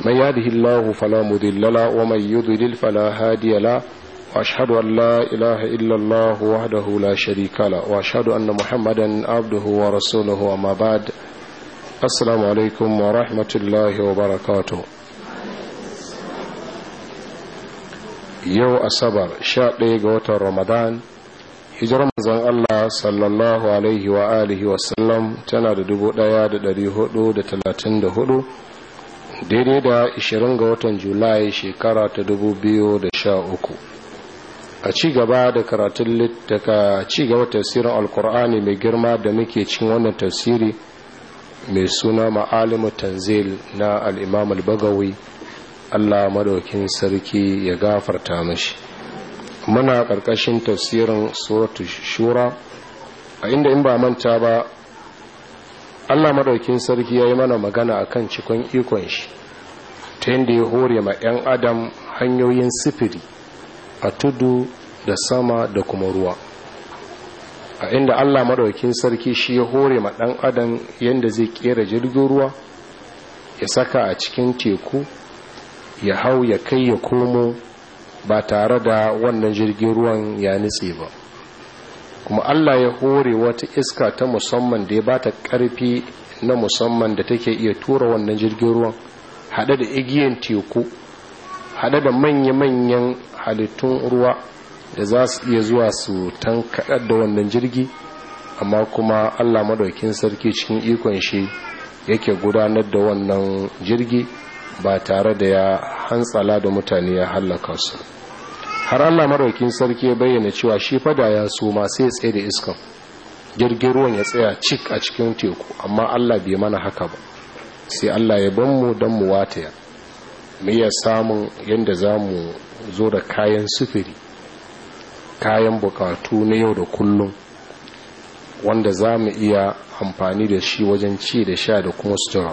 من يهده الله فلا مضل له ومن يضلل فلا هادي له واشهد ان لا اله الا الله وحده لا شريك له واشهد ان محمدا عبده ورسوله وما بعد السلام عليكم ورحمه الله وبركاته yau asabar sha ɗaya ga watan ramadan hijirar manzon Allah sallallahu alaihi wa alihi wasallam tana da dubu ɗaya da ɗari hudu da talatin da hudu daidai da ishirin ga watan julai shekara ta dubu biyu da sha uku a ci gaba da karatun daga ci gaba tafsirin alkur'ani mai girma da muke cikin wannan tafsiri mai suna ma'alimu tanzil na al'imam al-bagawi Allah madaukin sarki ya gafarta mashi muna ƙarƙashin tafsirin suratu shura a inda in ba manta ba Allah madaukin sarki ya yi mana magana akan cikon ikon shi ta yadda ya hore ma 'yan adam hanyoyin sifiri a tudu da sama da kuma ruwa a inda Allah madaukin sarki shi ya hore ma ɗan adam yadda zai kera jirgin ruwa ya saka a cikin teku ya hau ya kai ya komo ba tare da wannan jirgin ruwan ya nitse ba kuma Allah ya hore wata iska ta musamman da ya ba ta ƙarfi na musamman da take iya tura wannan jirgin ruwan haɗe da igiyan teku haɗe da manya-manyan halittun ruwa da za su iya zuwa su tankaɗar da wannan jirgi amma kuma Allah madaukin sarki cikin ikon shi yake gudanar da wannan jirgi ba tare da ya hantsala da mutane ya hallaka su har Allah maraukin sarki ya bayyana cewa shi fada ya so ma sai ya tsaye da iskan jirgin ruwan ya tsaya cik a cikin teku amma Allah bai mana haka ba sai Allah ya ban mu don mu wataya mu iya samun yadda za mu zo da kayan sufuri kayan bukatu na yau da kullum wanda za mu iya amfani da shi wajen ci da sha da kuma sutura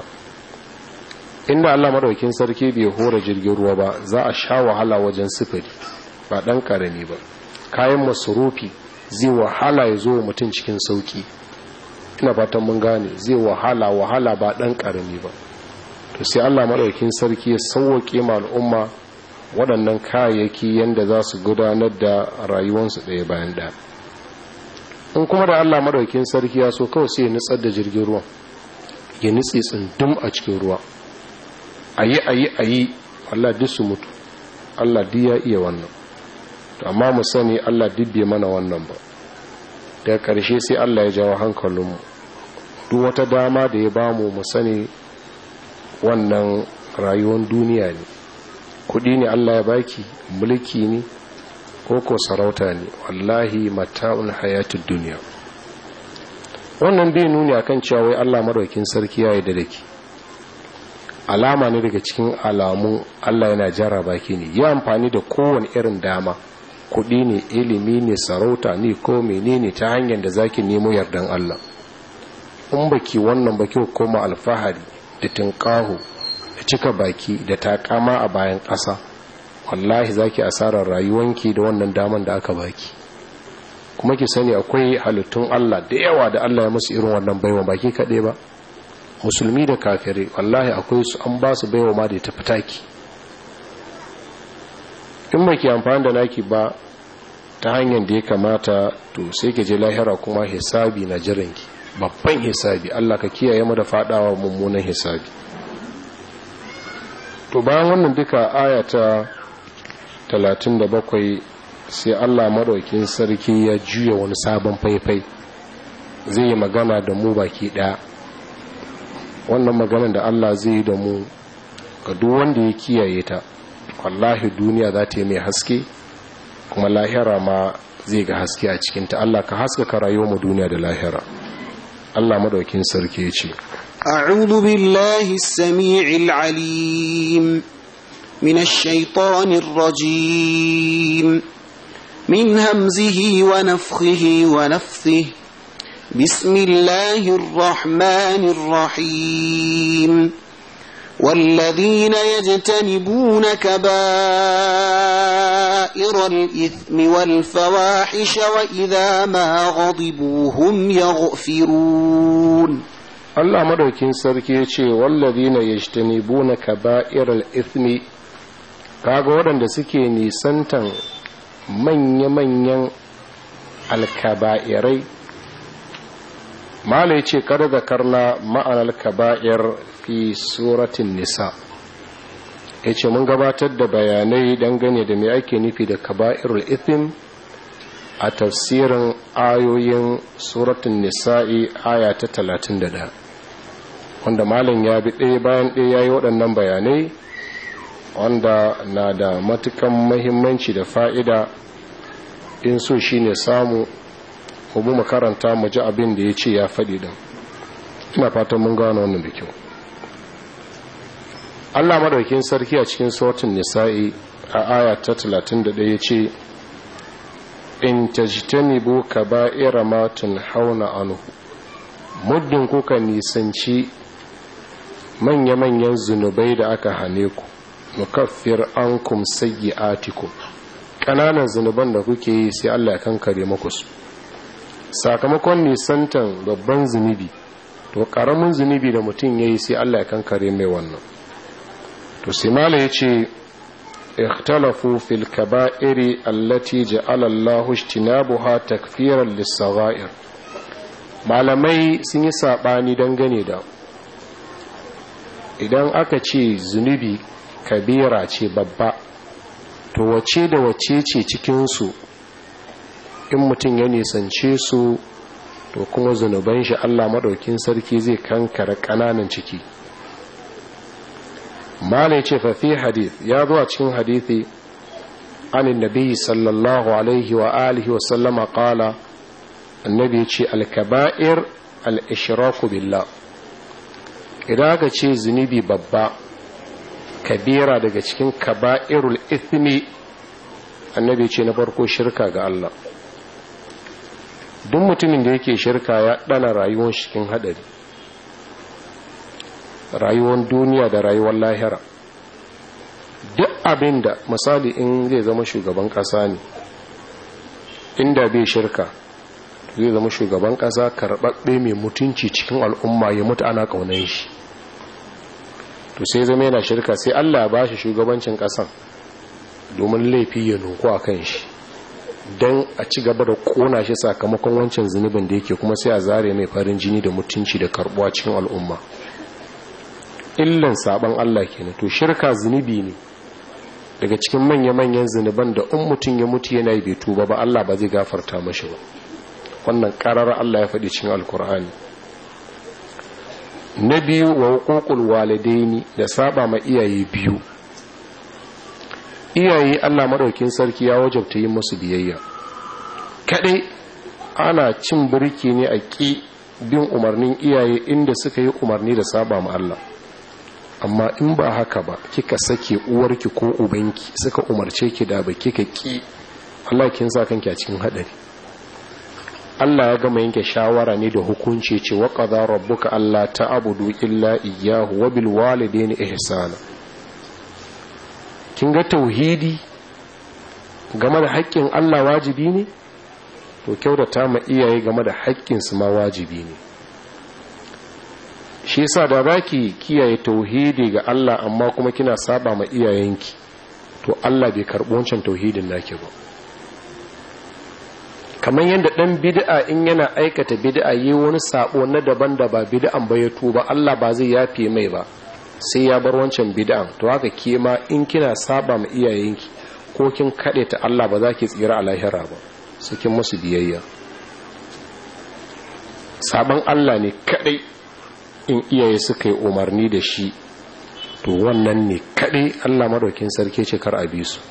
inda Allah madaukin sarki bai hora jirgin ruwa ba za a sha wahala wajen sifiri ba dan karami ba kayan masurufi zai wahala ya zo mutum cikin sauki ina fatan mun gane zai wahala wahala ba dan karami ba to sai Allah madaukin sarki ya sauwake ma al'umma waɗannan kayayyaki yanda za su gudanar da rayuwarsu ɗaya bayan ɗaya in kuma da Allah madaukin sarki ya so kawai sai ya nutsar da jirgin ruwan ya nutse tsundum a cikin ruwa ayi ayi ayi Allah duk su mutu Allah duk ya iya wannan to amma mu sani Allah duk bai mana wannan ba daga ƙarshe sai Allah ya jawo hankalinmu duk wata dama da ya bamu mu sani wannan rayuwar duniya ne kudi ne Allah ya baki mulki ne ko ko sarauta ne wallahi mata'un hayatud duniya wannan bai nuni akan cewa wai Allah madaukin sarki ya yarda da ki alama ne daga cikin alamu Allah yana jarraba ki ne yi amfani da kowane irin dama kuɗi ne ilimi ne sarauta ne ko menene ta hanyar da zaki nemo yardan Allah in baki wannan baki koma alfahari da tunƙaho da cika baki da takama a bayan ƙasa wallahi zaki asarar rayuwanki da wannan daman da aka baki kuma ki sani akwai halittun Allah da yawa da Allah ya musu irin wannan baiwa baki kaɗai ba musulmi da kafirai wallahi akwai su an ba su baiwa ma da ta fitaki in ba ki amfani da naki ba ta hanyar da ya kamata to sai ki je lahira kuma hisabi na jiranki babban hisabi Allah ka kiyaye mu da fadawa mummunan hisabi to bayan wannan duka aya ta 37 sai Allah madaukin sarki ya juya wani sabon faifai zai yi magana da mu baki daya wannan maganar da Allah zai yi da mu ga duk wanda ya kiyaye ta wallahi duniya za ta yi mai haske kuma lahira ma zai ga haske a cikinta Allah ka haskaka rayuwar mu duniya da lahira Allah madaukin sarki ya ce أعوذ بالله السميع العليم من الشيطان الرجيم من همزه ونفخه ونفثه بسم الله الرحمن الرحيم والذين يجتنبون كبائر الإثم والفواحش وإذا ما غضبوا هم يغفرون Allah madaukin sarki ya ce wallazina yajtanibuna kaba'iral ithmi kaga waɗanda suke nisantan manya-manyan alkaba'irai mala ce kada da karna ma'anar kaba'ir fi suratin nisa ya ce mun gabatar da bayanai dangane da mai ake nufi da kaba'irul ithim a tafsirin ayoyin suratun nisa'i aya ta 31 wanda malam ya bi ɗaya bayan ɗaya ya yi waɗannan bayanai wanda na da matukan mahimmanci da fa'ida in so shi ne samu mu makaranta mu ji abin da ya ce ya faɗi ɗin ina fatan mun gano wannan da kyau allah madaukin sarki a cikin sautin nisa'i a aya ta 31 ya ce in tajtanibu kaba'ira ma hauna anhu muddin kuka nisanci manya-manyan zunubai da aka hane ku nukaffir ankum sayyi'atikum kananan zunuban da kuke yi sai Allah ya kankare muku su sakamakon nisantan babban zunubi to karamin zunubi da mutum yayi sai Allah ya kankare mai wannan to sai mala yace ikhtalafu fil kaba'iri allati ja'ala Allahu ijtinabuha takfiran lis-sagha'ir malamai sun yi sabani dangane da idan aka ce zunubi kabira ce babba to wace da wace ce cikinsu in mutum ya nisance su to kuma zunuban shi Allah maɗaukin sarki zai kankara ƙananan ciki malai ce fafi hadith ya zo a cikin hadithi anin nabi sallallahu alaihi wa alihi wa sallama ƙala annabi ce alkaba'ir al-ishraku billah idan aka ce zunubi babba kabira daga cikin kaba'irul ithmi annabi ce na farko shirka ga Allah duk mutumin da yake shirka ya dana rayuwar cikin hadari rayuwar duniya da rayuwar lahira duk abin da misali in zai zama shugaban kasa ne inda bai shirka zai zama shugaban kasa karɓaɓɓe mai mutunci cikin al'umma ya mutu ana ƙaunar shi to sai zama yana shirka sai Allah ya bashi shugabancin kasan domin laifi ya nuku a kan shi don a ci gaba da kona shi sakamakon wancan zunubin da yake kuma sai a zare mai farin jini da mutunci da karbuwa cikin al'umma illan saban Allah kenan to shirka zunubi ne daga cikin manya-manyan zunuban da in mutum ya mutu yana bai tuba ba Allah ba zai gafarta mashi ba wannan karar Allah ya faɗi cikin alkur'ani na biyu wa hukukul walidaini da saba ma iyaye biyu iyaye Allah madaukin sarki ya wajabta yin musu biyayya kadai ana cin birki ne a ƙi bin umarnin iyaye inda suka yi umarni da saba ma Allah amma in ba haka ba kika sake uwarki ko ubanki suka umarce ki da ba kika ƙi Allah kin sa kanki a cikin hadari Allah ya gama yanke shawara ne da hukunci ce wa qadara rabbuka alla ta'budu illa iyyahu wa bil walidayni ihsana kin ga tauhidi game da haƙƙin Allah wajibi ne to kyautata ma iyaye game da haƙƙin su ma wajibi ne shi yasa da zaki kiyaye tauhidi ga Allah amma kuma kina saba ma iyayenki to Allah bai karɓi wancan tauhidin naki ba kamar yadda ɗan bid'a in yana aikata bid'a yi wani sabo na daban da ba bid'an ba ya tuba Allah ba zai yafe mai ba sai ya bar wancan bid'an to haka ke ma in kina saba ma iyayenki ko kin kaɗe ta Allah ba za ki tsira a lahira ba su kin musu biyayya saban Allah ne kaɗai in iyaye suka yi umarni da shi to wannan ne kaɗai Allah madaukin sarki ce kar a bi su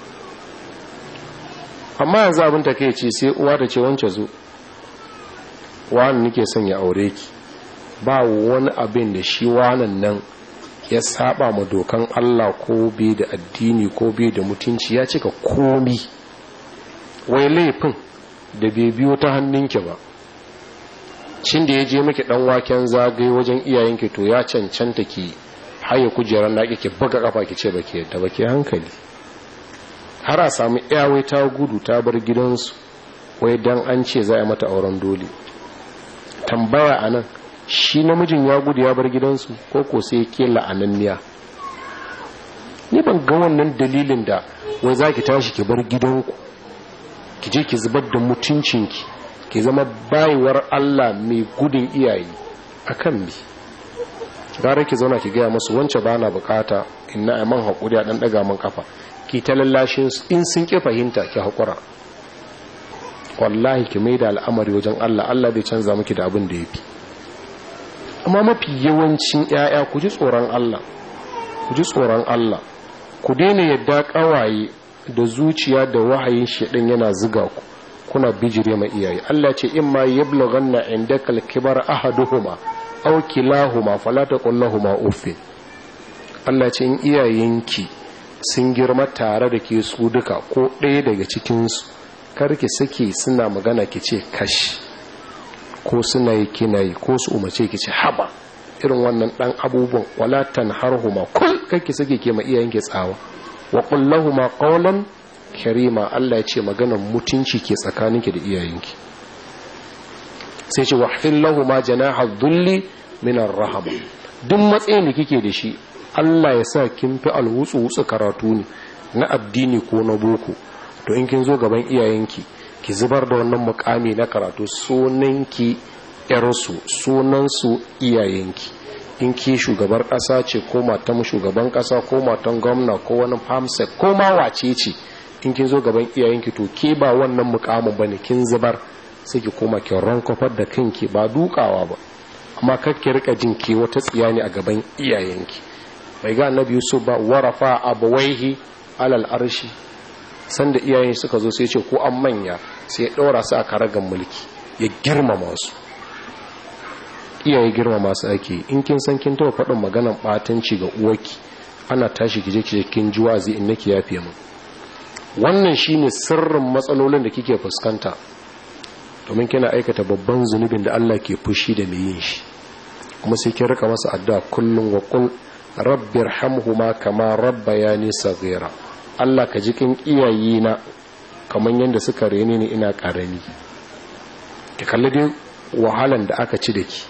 amma yanzu abin ta kai ce sai uwa da ce wance zo wani nake son ya aure ki ba wani abin da shi wanan nan ya saba ma dokan Allah ko bai da addini ko bai da mutunci ya cika komi wai laifin da bai biyo ta hannunki ba cin da ya je miki dan waken zagaye wajen iyayenki to ya cancanta ki haye kujerar naki ki buga kafa ki ce baki yadda baki hankali har a samu iyawai ta gudu ta bar gidansu wai dan an ce za a mata auren dole tambaya a nan shi namijin ya gudu ya bar gidansu ko ko sai ke la'ananniya ni ban ga wannan dalilin da wai za ki tashi ki bar gidanku ki je ki zubar da mutuncinki ki zama bayuwar Allah mai gudun iyaye a kan mi gara ki zauna ki gaya masu wance ba na bukata in na man haƙuri a ɗan ɗaga man kafa ki ta lallashin in sun ƙi fahimta ki haƙura wallahi ki mai da al'amari wajen Allah Allah bai canza miki da abin da ya fi amma mafi yawancin 'ya'ya ku ji tsoron Allah ku ji tsoron Allah ku daina yadda ƙawaye da zuciya da wahayin shaɗin yana ziga ku kuna bijire ma iyaye Allah ce in ma yablughanna indaka al-kibar ahaduhuma aw kilahuma fala taqul lahumu uffin Allah ce in iyayenki sun girma tare da ke su duka ko ɗaya daga cikin su karki sake suna magana ki ce kashi ko suna yi kina yi ko su umarce ki ce haba irin wannan dan abubuwan wala tanharhuma kul kake sake ke ma iyayenki tsawa wa qul lahumu qawlan karima Allah ya ce maganar mutunci ke tsakaninki da iyayenki sai ce wahfin lahu ma janaha dhulli min ar-rahama duk matsayin da kike da shi Allah ya sa kin fi alwutsu wutsu karatu ne na addini ko na boko to in kin zo gaban iyayenki ki zubar da wannan mukami na karatu sunanki yarsu sunansu iyayenki in ki shugabar kasa ce ko matan shugaban kasa ko matan gwamna ko wani famsek ko ma wace ce in kin zo gaban iyayenki to ke ba wannan mukamin bane kin zubar sai ki koma ki rankofar da kanki ba dukawa ba amma kakki rika jin ke wata tsiya ne a gaban iyayenki bai ga annabi yusuf ba warafa abawaihi alal arshi sanda iyayen suka zo sai ce ko an manya sai ya ɗora su a karagan mulki ya girmama su iyaye girmama su ake in kin san kin taɓa faɗin maganan ɓatanci ga uwarki ana tashi kije kije kin ji wazi in nake yafe mu wannan shine sirrin matsalolin da kike fuskanta domin kina aikata babban zunubin da Allah ke fushi da mai yin shi kuma sai kin rika masa addu'a kullum wa qul rabbirhamhuma kama rabbayani saghira Allah ka ji kin iyaye na kaman yanda suka rene ni ina karami ki kalli dai wahalan da aka ci da ki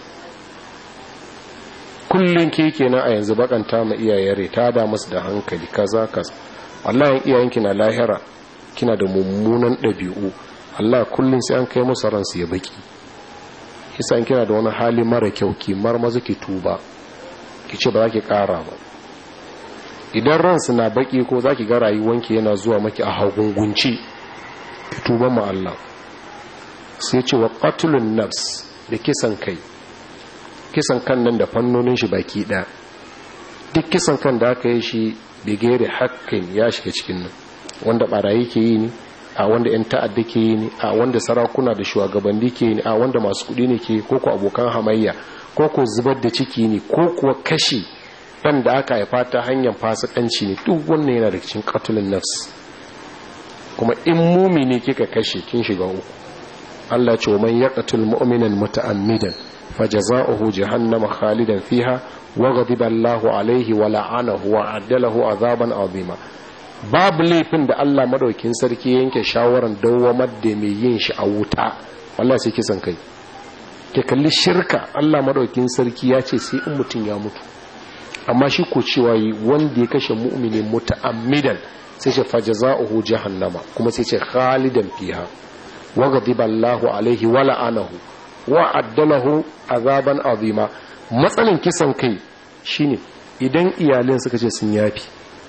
kullun ke kenan a yanzu bakanta ma iyayen ta da musu da hankali kaza kaza wallahi iyayenki na lahira kina da mummunan ɗabi'u Allah kullum sai an kai musu ransu ya baki kisa kina da wani hali mara kyau ki marmaza ki tuba ki ce ba za ki ƙara ba idan ransu na baki ko za ki ga rayuwanki yana zuwa maki a hagungunci ki tuba ma Allah sai ce wa qatlun nafs da kisan kai kisan kan nan da fannonin shi baki ɗaya duk kisan kan da aka yi shi bigere hakkin ya shiga cikin nan wanda barayi ke yi ne a wanda 'yan ta'adda ke yi ne a wanda sarakuna da shugabanni ke yi ne a wanda masu kudi ne ke ko ko abokan hamayya ko ko zubar da ciki ne ko kuwa kashi ɗan da aka haifa ta hanyar fasikanci ne duk wannan yana da cikin katulin nafs kuma in mumi ne kika kashe kin shiga uku Allah ce wa man yaqtul mu'minan muta'ammidan fajaza'uhu jahannama khalidan fiha wa ghadiba Allahu alaihi wa la'anahu wa addalahu azaban azima babu laifin da Allah madaukin sarki yanke shawaran dawwamar da mai yin shi a wuta wallahi sai kisan kai ke kalli shirka Allah madaukin sarki ya ce sai in mutum ya mutu amma shi ko cewa yi wanda ya kashe mu'mini muta'ammidan sai ce fajaza'uhu jahannama kuma sai ce khalidan fiha wa ghadiba Allahu alaihi wa la'anahu wa addalahu azaban azima matsalin kisan kai shine idan iyalin suka ce sun yafi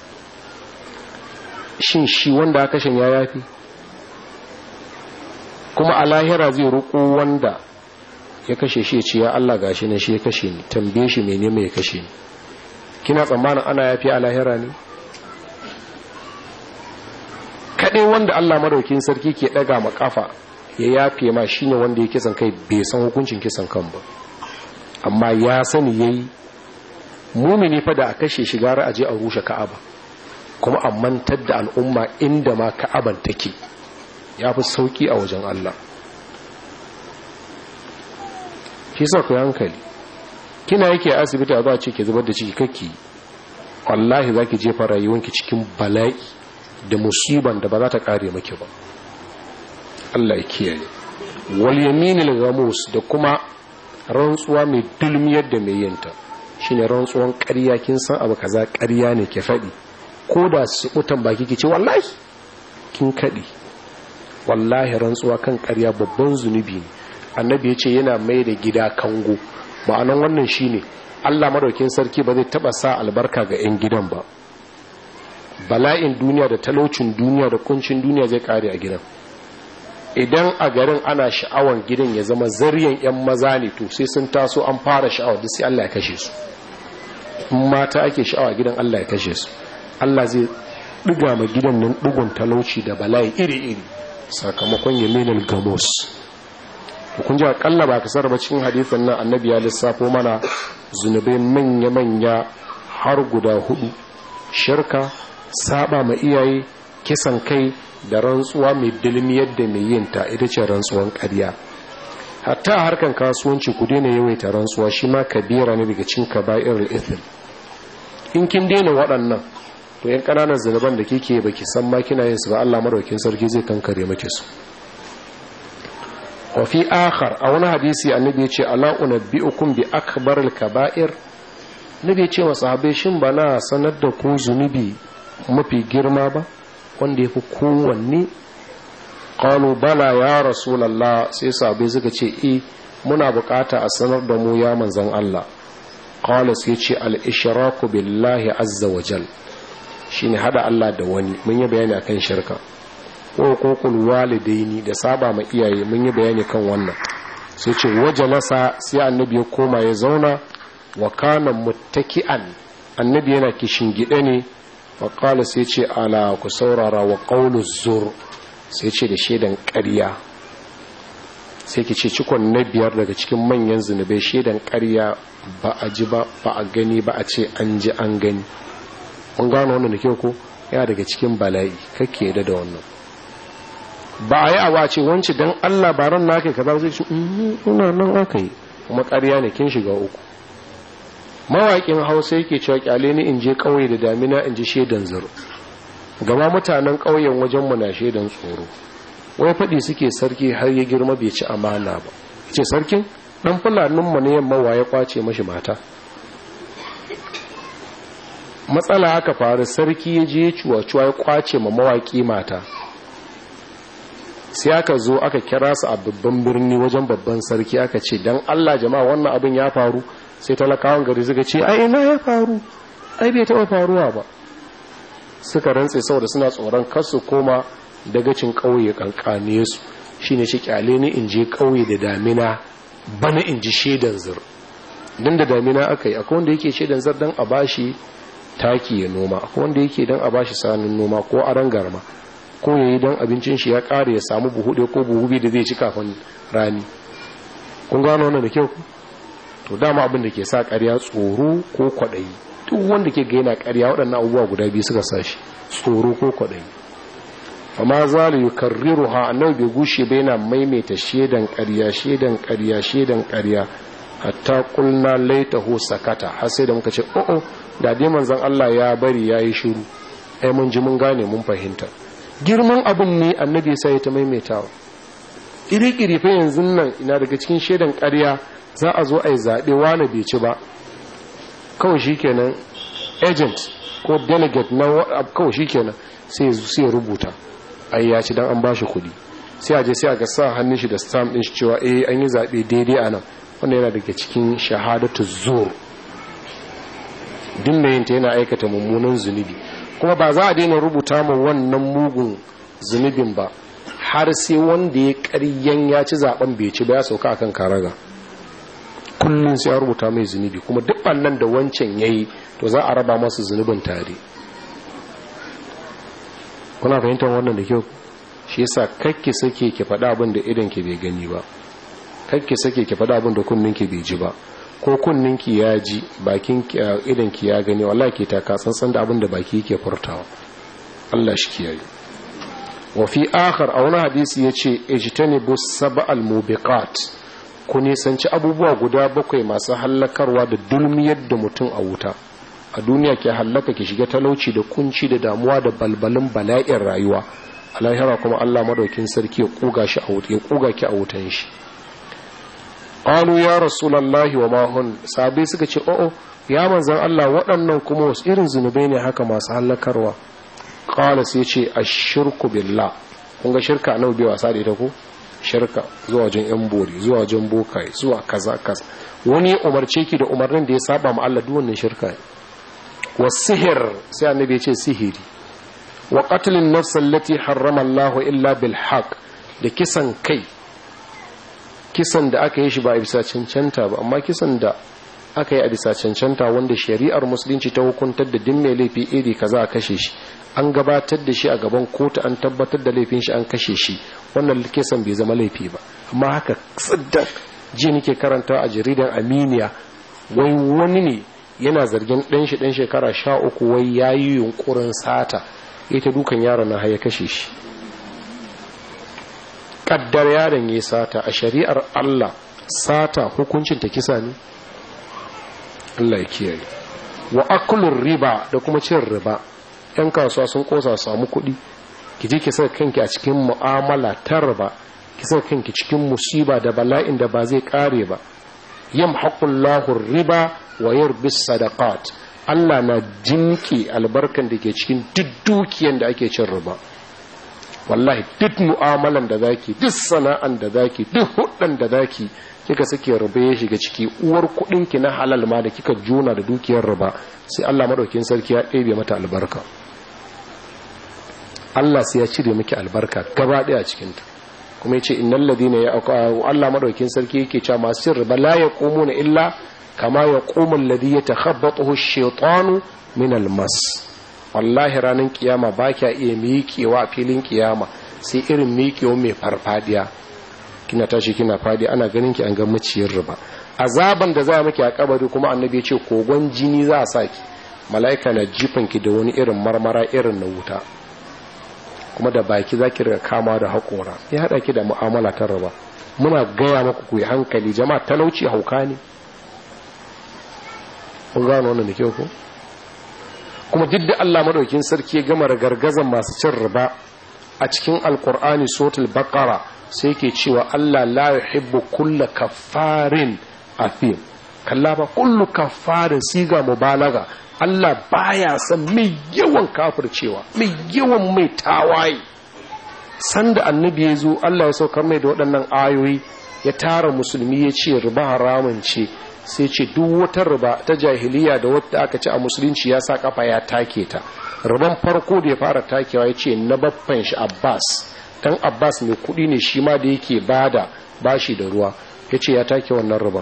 shin shi wanda aka shan ya yafi kuma a lahira zai ruko wanda ya kashe shi ya ce ya Allah gashi ne shi ya kashe ni tambaye shi mene mai ya kashe ni kina tsammanin ana yafi a lahira ne kaɗai wanda Allah madaukin sarki ke ɗaga ma kafa ya yafe ma shine wanda ya kisan kai bai san hukuncin kisan kan ba amma ya sani yayi mumini fa da a kashe shi gara aje a rushe ka'aba kuma a mantar da al'umma inda ma ka'aban take ya fi sauki a wajen Allah shi sa ku hankali kina yake asibiti a zuwa ce ke zubar da ciki kakki wallahi za ki jefa rayuwanki cikin bala'i da musiban da ba za ta kare maki ba Allah ya kiyaye wal yaminil ghamus da kuma rantsuwa mai dulmiyar da mai yinta shine rantsuwan ƙarya kin san abu kaza ƙarya ne ke faɗi ko da su mutan baki ke ce wallahi kin kaɗi wallahi rantsuwa kan ƙarya babban zunubi ne annabi ya ce yana mai da gida kango ma'anan wannan shine Allah madaukin sarki ba zai taba sa albarka ga 'yan gidan ba bala'in duniya da talaucin duniya da kuncin duniya zai kare a gidan idan a garin ana sha'awan gidan ya zama zaryan 'yan maza ne to sai sun taso an fara sha'awa duk sai Allah ya kashe su in mata ake sha'awa gidan Allah ya kashe su Allah zai ɗiga ma gidan nan ɗigon talauci da bala'i iri-iri sakamakon yaminal gamos kun ji akalla ba kasar ba cikin hadisin nan annabi ya lissafo mana zunubai manya-manya har guda hudu shirka saba ma iyaye kisan kai da rantsuwa mai dilmiyar da mai yin ta ita ce rantsuwan ƙarya hatta harkan kasuwanci ku daina yawaita rantsuwa shi ma kabira ne daga cin kaba'ir ithim in kin daina waɗannan to yan ƙananan zunuban da kike baki san ma kina yin su ba Allah madaukakin sarki zai kankare maki su wa fi akhar a wani hadisi annabi ya ce ala unabbiukum bi akbaril kaba'ir nabi ya ce wa sahabbai shin ba na sanar da ku zunubi mafi girma ba wanda yafi kowanne qalu bala ya rasulullah sai sahabbai suka ce eh muna bukata a sanar da mu ya manzon Allah qala sai ce al ishraku billahi azza wa jal shine hada Allah da wani mun yi bayani akan shirka ko kokul walidaini da saba ma iyaye mun yi bayani kan wannan sai ce waje nasa sai annabi ya koma ya zauna wa kana muttaki'an annabi yana kishin gide ne wa qala sai ce ala ku saurara wa qawlu zur sai ce da shedan ƙarya sai ki ce cikon na biyar daga cikin manyan zunubai shedan ƙarya ba a ji ba ba a gani ba a ce an ji an gani mun gano wannan da kyau ko yana daga cikin bala'i kake yadda da wannan ba a yi awa ce wance don allah ba ran naka kaza zai ce ina nan aka yi kuma ƙarya ne kin shiga uku mawaƙin hausa yake cewa kyale ni in je ƙauye da damina in ji shaidan zuru gama mutanen ƙauyen wajen mu na shaidan tsoro wai faɗi suke sarki har ya girma bai ci amana ba ce sarkin ɗan fulanin mu ne yamma waye kwace mashi mata matsala aka faru sarki ya je cuwa-cuwa ya kwace ma mawaƙi mata sai aka zo aka kira su a babban birni wajen babban sarki aka ce don allah jama'a wannan abin ya faru sai talakawan gari suka ce ai ina ya faru ai bai taɓa faruwa ba suka rantse saboda suna tsoron kasu koma dagacin ƙauye kankane su shine shi kyale ni in je ƙauye da damina bana in ji shaidan zir don da damina aka yi akwai wanda yake shaidan zir don a bashi taki ya noma akwai wanda yake don a bashi sanin noma ko aran garma ko yayi don abincin shi ya kare ya samu buhu ɗaya ko buhu biyu da zai ci kafin rani kun gano wannan da kyau to dama abin da ke sa ƙarya tsoro ko kwaɗayi duk wanda ke gaina ƙarya waɗannan abubuwa guda biyu suka sa shi tsoro ko kwaɗayi amma za yi karriru ha annabi bai gushe bai na maimaita shedan ƙarya shedan ƙarya shedan ƙarya hatta kulna laitahu sakata har sai da muka ce o'o da dai manzon Allah ya bari yayi shiru ai mun ji mun gane mun fahimta girman abin ne annabi sai ya ta maimaitawa iri-iri fa yanzu nan ina daga cikin shedan ƙarya za a zo a yi zaɓe wane bai ci ba kawai shikenan agent ko delegate na kawai shikenan sai sai ya rubuta ai ya ci dan an bashi kuɗi sai a je sai a ga sa hannun shi da stamp din shi cewa eh an yi zaɓe daidai a nan wanda yana daga cikin shahadatu zur din mai yinta yana aikata mummunan zunubi kuma ba za a daina rubuta ma wannan mugun zunubin ba har sai wanda ya karyan ya ci zaben bai ci ba ya sauka akan karaga kullum sai ya rubuta mai zunubi kuma duk nan da wancan yayi to za a raba masa zunubin tare kuna fahimtar wannan da kyau shi yasa kakki sake ki faɗa abin da idan ki bai gani ba kakki sake ki faɗa abin da kunnin ki bai ji ba ko kunnin ki ya ji bakin idan ki ya gani wallahi ke taka tsantsan da abin da baki yake furtawa Allah shi kiyaye wa fi akhar a wani hadisi yace ijtanibu sab'al mubiqat ku nisanci abubuwa guda bakwai masu hallakarwa da dulmiyar da mutum a wuta a duniya ke hallaka ki shiga talauci da kunci da damuwa da balbalin bala'in rayuwa a lahira kuma Allah madaukin sarki ya kuga shi a wuta ya kuga ki a wutan shi qalu ya rasulullahi wa ma hun sabai suka ce o'o ya manzan Allah waɗannan kuma wasu irin zunubai ne haka masu halakarwa qala sai ce ashirku billah kun ga shirka nawa bai wasa da ita ko shirka zuwa wajen yan bori zuwa wajen bokai zuwa kaza kaza wani umarce ki da umarnin da ya saba ma Allah duk wannan shirka ne wasihir sai annabi ya ce sihiri wa qatlin nafs allati harrama Allah illa bil haqq da kisan kai kisan da aka yi shi ba a bisa cancanta ba amma kisan da aka yi a bisa cancanta wanda shari'ar musulunci ta hukuntar da din mai laifi iri kaza a kashe shi an gabatar da shi a gaban kotu an tabbatar da laifin shi an kashe shi wannan kisan bai zama laifi ba amma haka tsiddan ji nake karanta a jaridan aminiya wai wani ne yana zargin ɗan shi ɗan shekara sha uku wai ya yi yunkurin sata ita dukan yaron na ya kashe shi ƙaddar yaron ya sata a shari'ar allah sata hukuncin ta kisa ne allah ya kiyaye wa akulun riba da kuma cin riba yan kasuwa sun kosa samu kuɗi ki je ki saka kanki a cikin mu'amala ta riba ki saka kanki cikin musiba da bala'in da ba zai kare ba yamhaqullahu riba wa yurbis sadaqat Allah na jinki albarkan da ke cikin duk dukiyan da ake cin riba wallahi duk mu'amalan da zaki duk sana'an da zaki duk huddan da zaki kika sake riba ya shiga ciki uwar kudin ki na halal ma da kika juna da dukiyar riba sai Allah madaukin sarki ya ɗebe mata albarka Allah sai ya cire miki albarka gaba daya cikin ta kuma yace innal ladina ya Allah madaukin sarki yake cewa masu cin riba la yaqumuna illa kama yaqumu alladhi yatakhabbathu ash-shaytanu min al-mas wallahi ranar kiyama ba kya iya miƙewa a filin kiyama sai irin miƙewa mai farfadiya kina tashi kina fadi ana ganin ki an ga maciyar riba azaban da za miki a kabari kuma annabi ya ce kogon jini za a saki mala'ika na jifan ki da wani irin marmara irin na wuta kuma da baki za ki riga kama da haƙora ya haɗa ki da mu'amala ta riba muna gaya maku ku yi hankali jama'a talauci hauka ne kun gano wannan da kyau ko kuma duk da Allah madaukin sarki ya gama gargazan masu cin riba a cikin alkur'ani sotul baqara sai ke cewa Allah la yuhibbu kulla kaffarin athim kalla ba kullu kaffarin siga mubalaga Allah baya son mai yawan kafircewa mai yawan mai tawaye sanda annabi ya zo Allah ya saukar mai da waɗannan ayoyi ya tara musulmi ya ce riba haramun ce sai ce duk wata riba ta jahiliya da wata aka ci a musulunci ya sa kafa ya take ta riban farko da ya fara takewa ya ce na baffan shi abbas dan abbas mai kudi ne shi ma da yake bada bashi da ruwa ya ce ya take wannan riban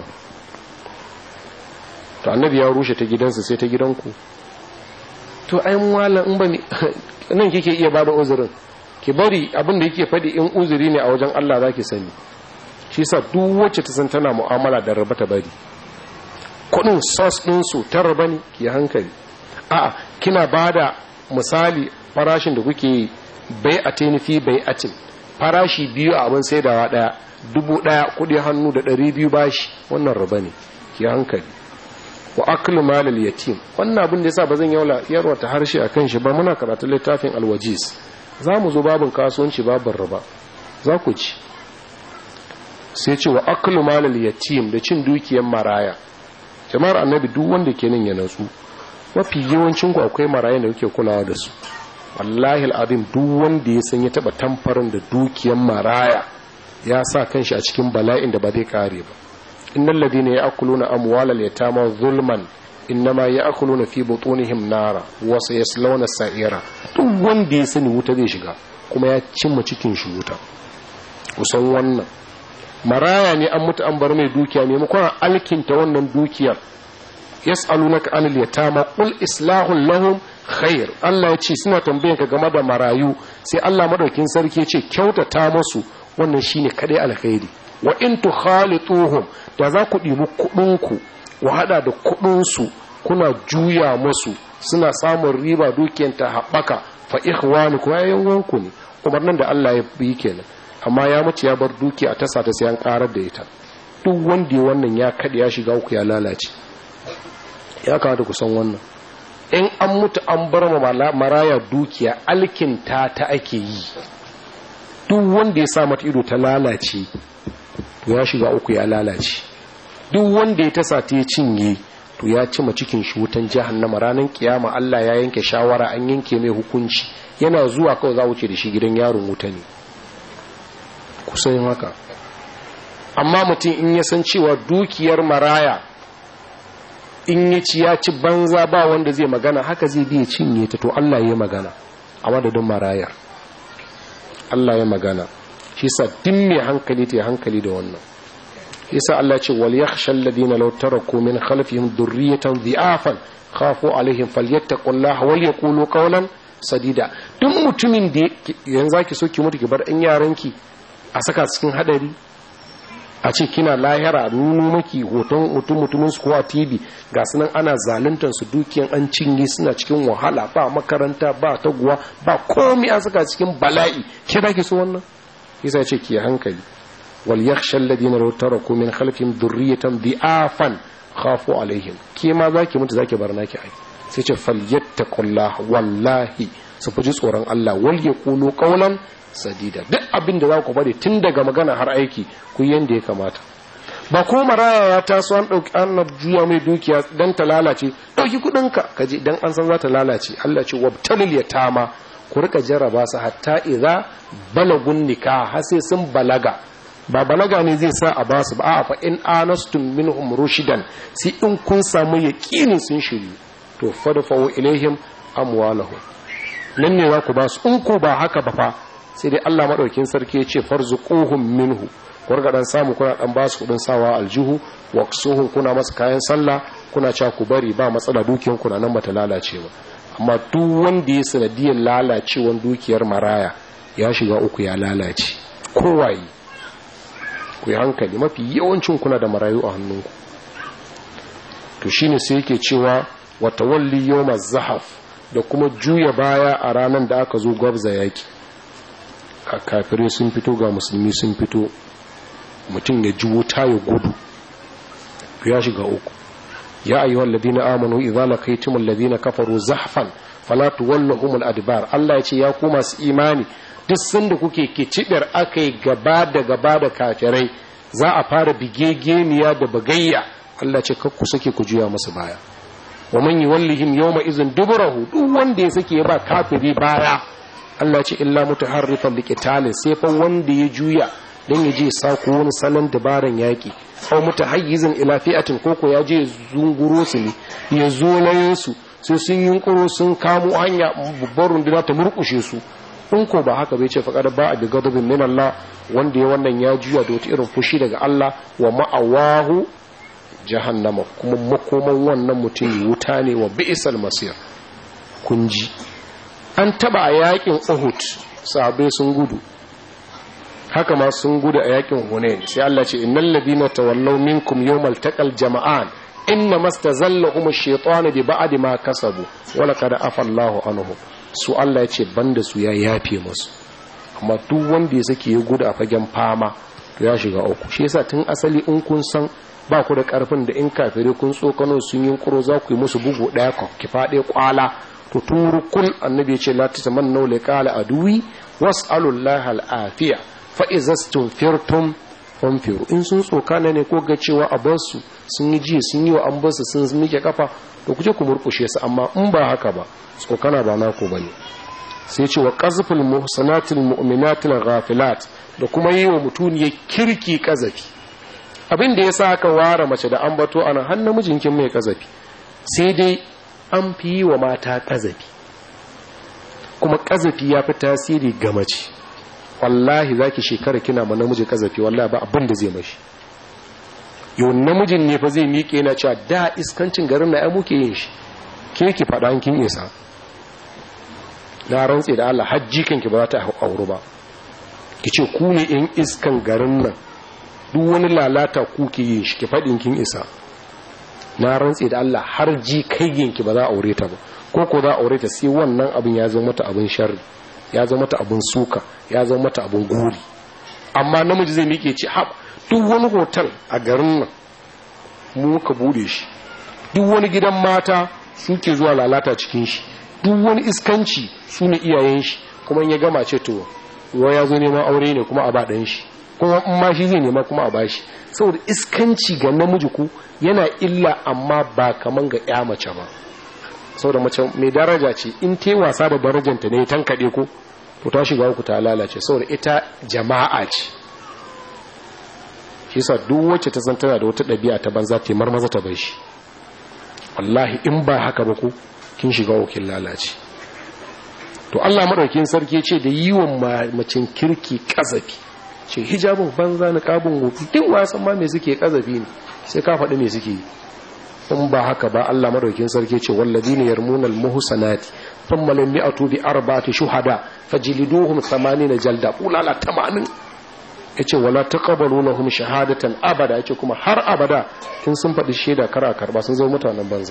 to annabi ya rushe ta gidansa sai ta gidanku to ai wala in bane nan kike iya bada uzurin ki bari abin da yake faɗi in uzuri ne a wajen Allah zaki sani shi sa duk wacce ta san tana mu'amala da riba ta bari kudin sos ɗinsu ta riba ne ki hankali a'a kina bada misali farashin da kuke yi bai a fi bai atin farashi biyu a abin saidawa daya dubu daya kudi hannu da ɗari biyu bashi wannan riba ne ki hankali wa aklu malal yatim wannan abin da yasa ba zan yaula yarwa ta harshe akan shi ba muna karatu littafin alwajiz za mu zo babin kasuwanci babin riba za ku ci sai ce wa aklu malal yatim da cin dukiyar maraya jama'ar annabi duk wanda ke nan ya natsu mafi yawancin ku akwai marayan da kuke kulawa da su wallahi al'adun duk wanda ya san ya taba tamfarin da dukiyar maraya ya sa kanshi a cikin bala'in da ba zai kare ba innal ladina ya'kuluna amwalal yatama zulman innama ya'kuluna fi butunihim nara wa sayaslawna sa'ira duk wanda ya sani wuta zai shiga kuma ya cimma cikin shi wuta kusan wannan maraya ne an mutu an bar mai dukiya maimakon alkinta wannan dukiyar yas'alunaka anil yatama qul islahun lahum khair Allah ya ce suna tambayan ka game da marayu sai Allah madaukin sarki ya ce kyautata musu wannan shine kadai alkhairi wa in tukhalituhum da za ku ɗibi kuɗin ku wa hada da kuɗin su kuna juya musu suna samun riba dukiyar ta haɓaka fa ikhwanukum ayyan wanku ne umarnin da Allah ya yi kenan amma ya mace ya bar duki a tasa ta sai an karar da ita duk wanda ya wannan ya kaɗe ya shiga uku ya lalace ya kamata ku san wannan in an mutu an bar ma maraya dukiya alkinta ta ake yi duk wanda ya sa mata ido ta lalace to ya shiga uku ya lalace duk wanda ya tasa ta ya cinye to ya cima cikin shi wutan jahannama ranar kiyama Allah ya yanke shawara an yanke mai hukunci yana zuwa kawai za wuce da shi gidan yaron wuta ne kusan haka amma mutum in ya san cewa dukiyar maraya in ya ci ya ci banza ba wanda zai magana haka zai biya cinye ta to Allah ya magana a madadin marayar Allah ya magana shi sa din mai hankali ta hankali da wannan yasa Allah ce wal yakhsha alladhina law taraku min khalfihim dhurriyatan dhi'afan khafu alaihim falyattaqullaha wal yaqulu qawlan sadida duk mutumin da yanzu zaki so ki mutu ki bar ɗan yaranki a saka cikin hadari a ce kina lahira nuno maki hoton mutum mutumin su ko a tv ga sunan ana zaluntar su dukiyan an cinye suna cikin wahala ba makaranta ba taguwa ba komai an saka cikin bala'i ke da ke so wannan yasa ce ki hankali wal yakhsha alladhina law taraku min khalfihim dhurriyatan dhi'afan khafu alaihim ke ma zaki mutu zaki bar naki ai sai ce falyattaqullah wallahi su fuji tsoron Allah wal yaqulu qawlan sadida duk abin da za ku bari tun daga magana har aiki ku yanda ya kamata ba ko maraya ya taso an ɗauki an juya mai dukiya don ta lalace ɗauki kuɗinka ka je don an san za ta lalace Allah ce wabtalil ya tama ku rika jarraba su hatta idza balagun nikah har sai sun balaga ba balaga ne zai sa a ba su ba a fa in anastum minhum rushidan sai in kun samu yaqinin sun shiryu to fadfa'u ilaihim amwalahum nan ne za ku ba su in ko ba haka ba fa sai dai Allah maɗaukin sarki ya ce farzuquhum minhu kurga dan samu kuna dan ba su kudin sawa aljihu waqsuhum kuna masa kayan sallah kuna cewa ku bari ba matsala dukiyar ku nan bata lalace ba amma duk wanda ya sanadiyar lalacewan dukiyar maraya ya shiga uku ya lalace kowaye ku yi hankali mafi yawancin kuna da marayu a hannunku to shine sai yake cewa wa tawalli yawmaz zahaf da kuma juya baya a ranar da aka zo gwabza yaki kafirai sun fito ga musulmi sun fito mutum ya ji wuta ya gudu ya shiga uku ya ayyuha alladhina amanu idza laqaytum alladhina kafaru zahfan fala tuwallahum al-adbar Allah ya ce ya ku masu imani duk sanda kuke kicibir akai gaba da gaba da kafirai za a fara bigegeniya da bagayya Allah ce kakku sake ku juya musu baya wa man yuwallihim yawma idhin duburahu duk wanda ya sake ba kafiri baya Allah ce illa mutaharrifan liqitalin sai fa wanda ya juya dan ya je sako wani salon dabaran yaki aw mutahayyizin ila fi'atin koko ya je zunguro su ne ya zo layin su sai sun yunkuro sun kamo hanya babbar runduna ta murkushe su in ko ba haka bai ce faqad ba bi ghadabin min Allah wanda ya wannan ya juya da wata irin fushi daga Allah wa ma'awahu jahannama kuma makoman wannan mutum wuta ne wa bi'sal masir kun ji an taba a yakin Uhud sahabbai sun gudu haka ma sun gudu a yakin Hunain sai Allah ce innal ladina tawallaw minkum yawmal taqal jama'an inna mastazallahum ash-shaytanu bi ba'di ma kasabu wala qad afa Allahu anhum su Allah ya ce banda su ya yafe musu amma duk wanda ya sake ya gudu a fagen fama to ya shiga uku shi yasa tun asali in kun san ba ku da karfin da in kafire kun tsokano sun yi kuro za ku yi musu bugu daya ki faɗe kwala to turukul annabi ya ce la tatamannu liqala aduwi was'alullaha al-afiya fa izastum firtum famfiru in sun tsokana ne ko ga cewa a basu sun yi jiya sun yi wa an basu sun mike kafa to kuje ku murkushe su amma in ba haka ba tsokana ba naku bane sai ce wa qazful muhsanatil mu'minatil ghafilat da kuma yi wa mutuniyar kirki kazafi abin da yasa aka ware mace da ambato ana har namijinkin mai kazafi sai dai an fi yi wa mata kazafi kuma kazafi ya fi tasiri ga mace wallahi za ki shekara kina ma namiji kazafi wallahi ba abin da zai mashi yau namijin ne fa zai miƙe yana cewa da iskancin garin na ya muke yin shi ke ki faɗa kin isa na rantse da Allah hajji kanki ba za ta auru ba ki ce ku ne in iskan garin nan duk wani lalata ku ke yin shi ki faɗin kin isa na rantse da Allah har ji kai ki ba za a aure ta ba ko ko za a aure ta sai wannan abin ya zama mata abin sharri ya zama mata abin suka ya zama mata abin gori amma namiji zai miƙe ce haɓ duk wani hotel a garin nan mu ka bude shi duk wani gidan mata suke zuwa lalata cikin shi duk wani iskanci su ne iyayen shi kuma ya gama ce to ruwa ya zo neman aure ne kuma a ba ɗan shi kuma in ma shi zai nema kuma a bashi saboda iskanci ga namiji ku yana illa amma ba kaman ga ya mace ba saboda mace mai daraja ce in ta wasa da darajanta ne tankaɗe ko to ta shiga uku ta lalace saboda ita jama'a ce shi sa duk wacce ta san tana da wata ɗabi'a ta banza ta marmaza ta bai shi wallahi in ba haka ba ku kin shiga ukin lalace to Allah madaukin sarki ce da yi wa macin kirki kazafi ce hijabin banza na kabin wofi duk wasan ma me suke kazafi ne sai ka faɗi me suke yi in ba haka ba Allah madaukin sarki ce walladina yarmunal muhsanati thumma lam ya'tu bi arba'ati shuhada fajliduhum 80 jalda ulala 80 yace wala taqabalu lahum shahadatan abada yace kuma har abada in sun faɗi shaida kara karba sun zama mutanen banza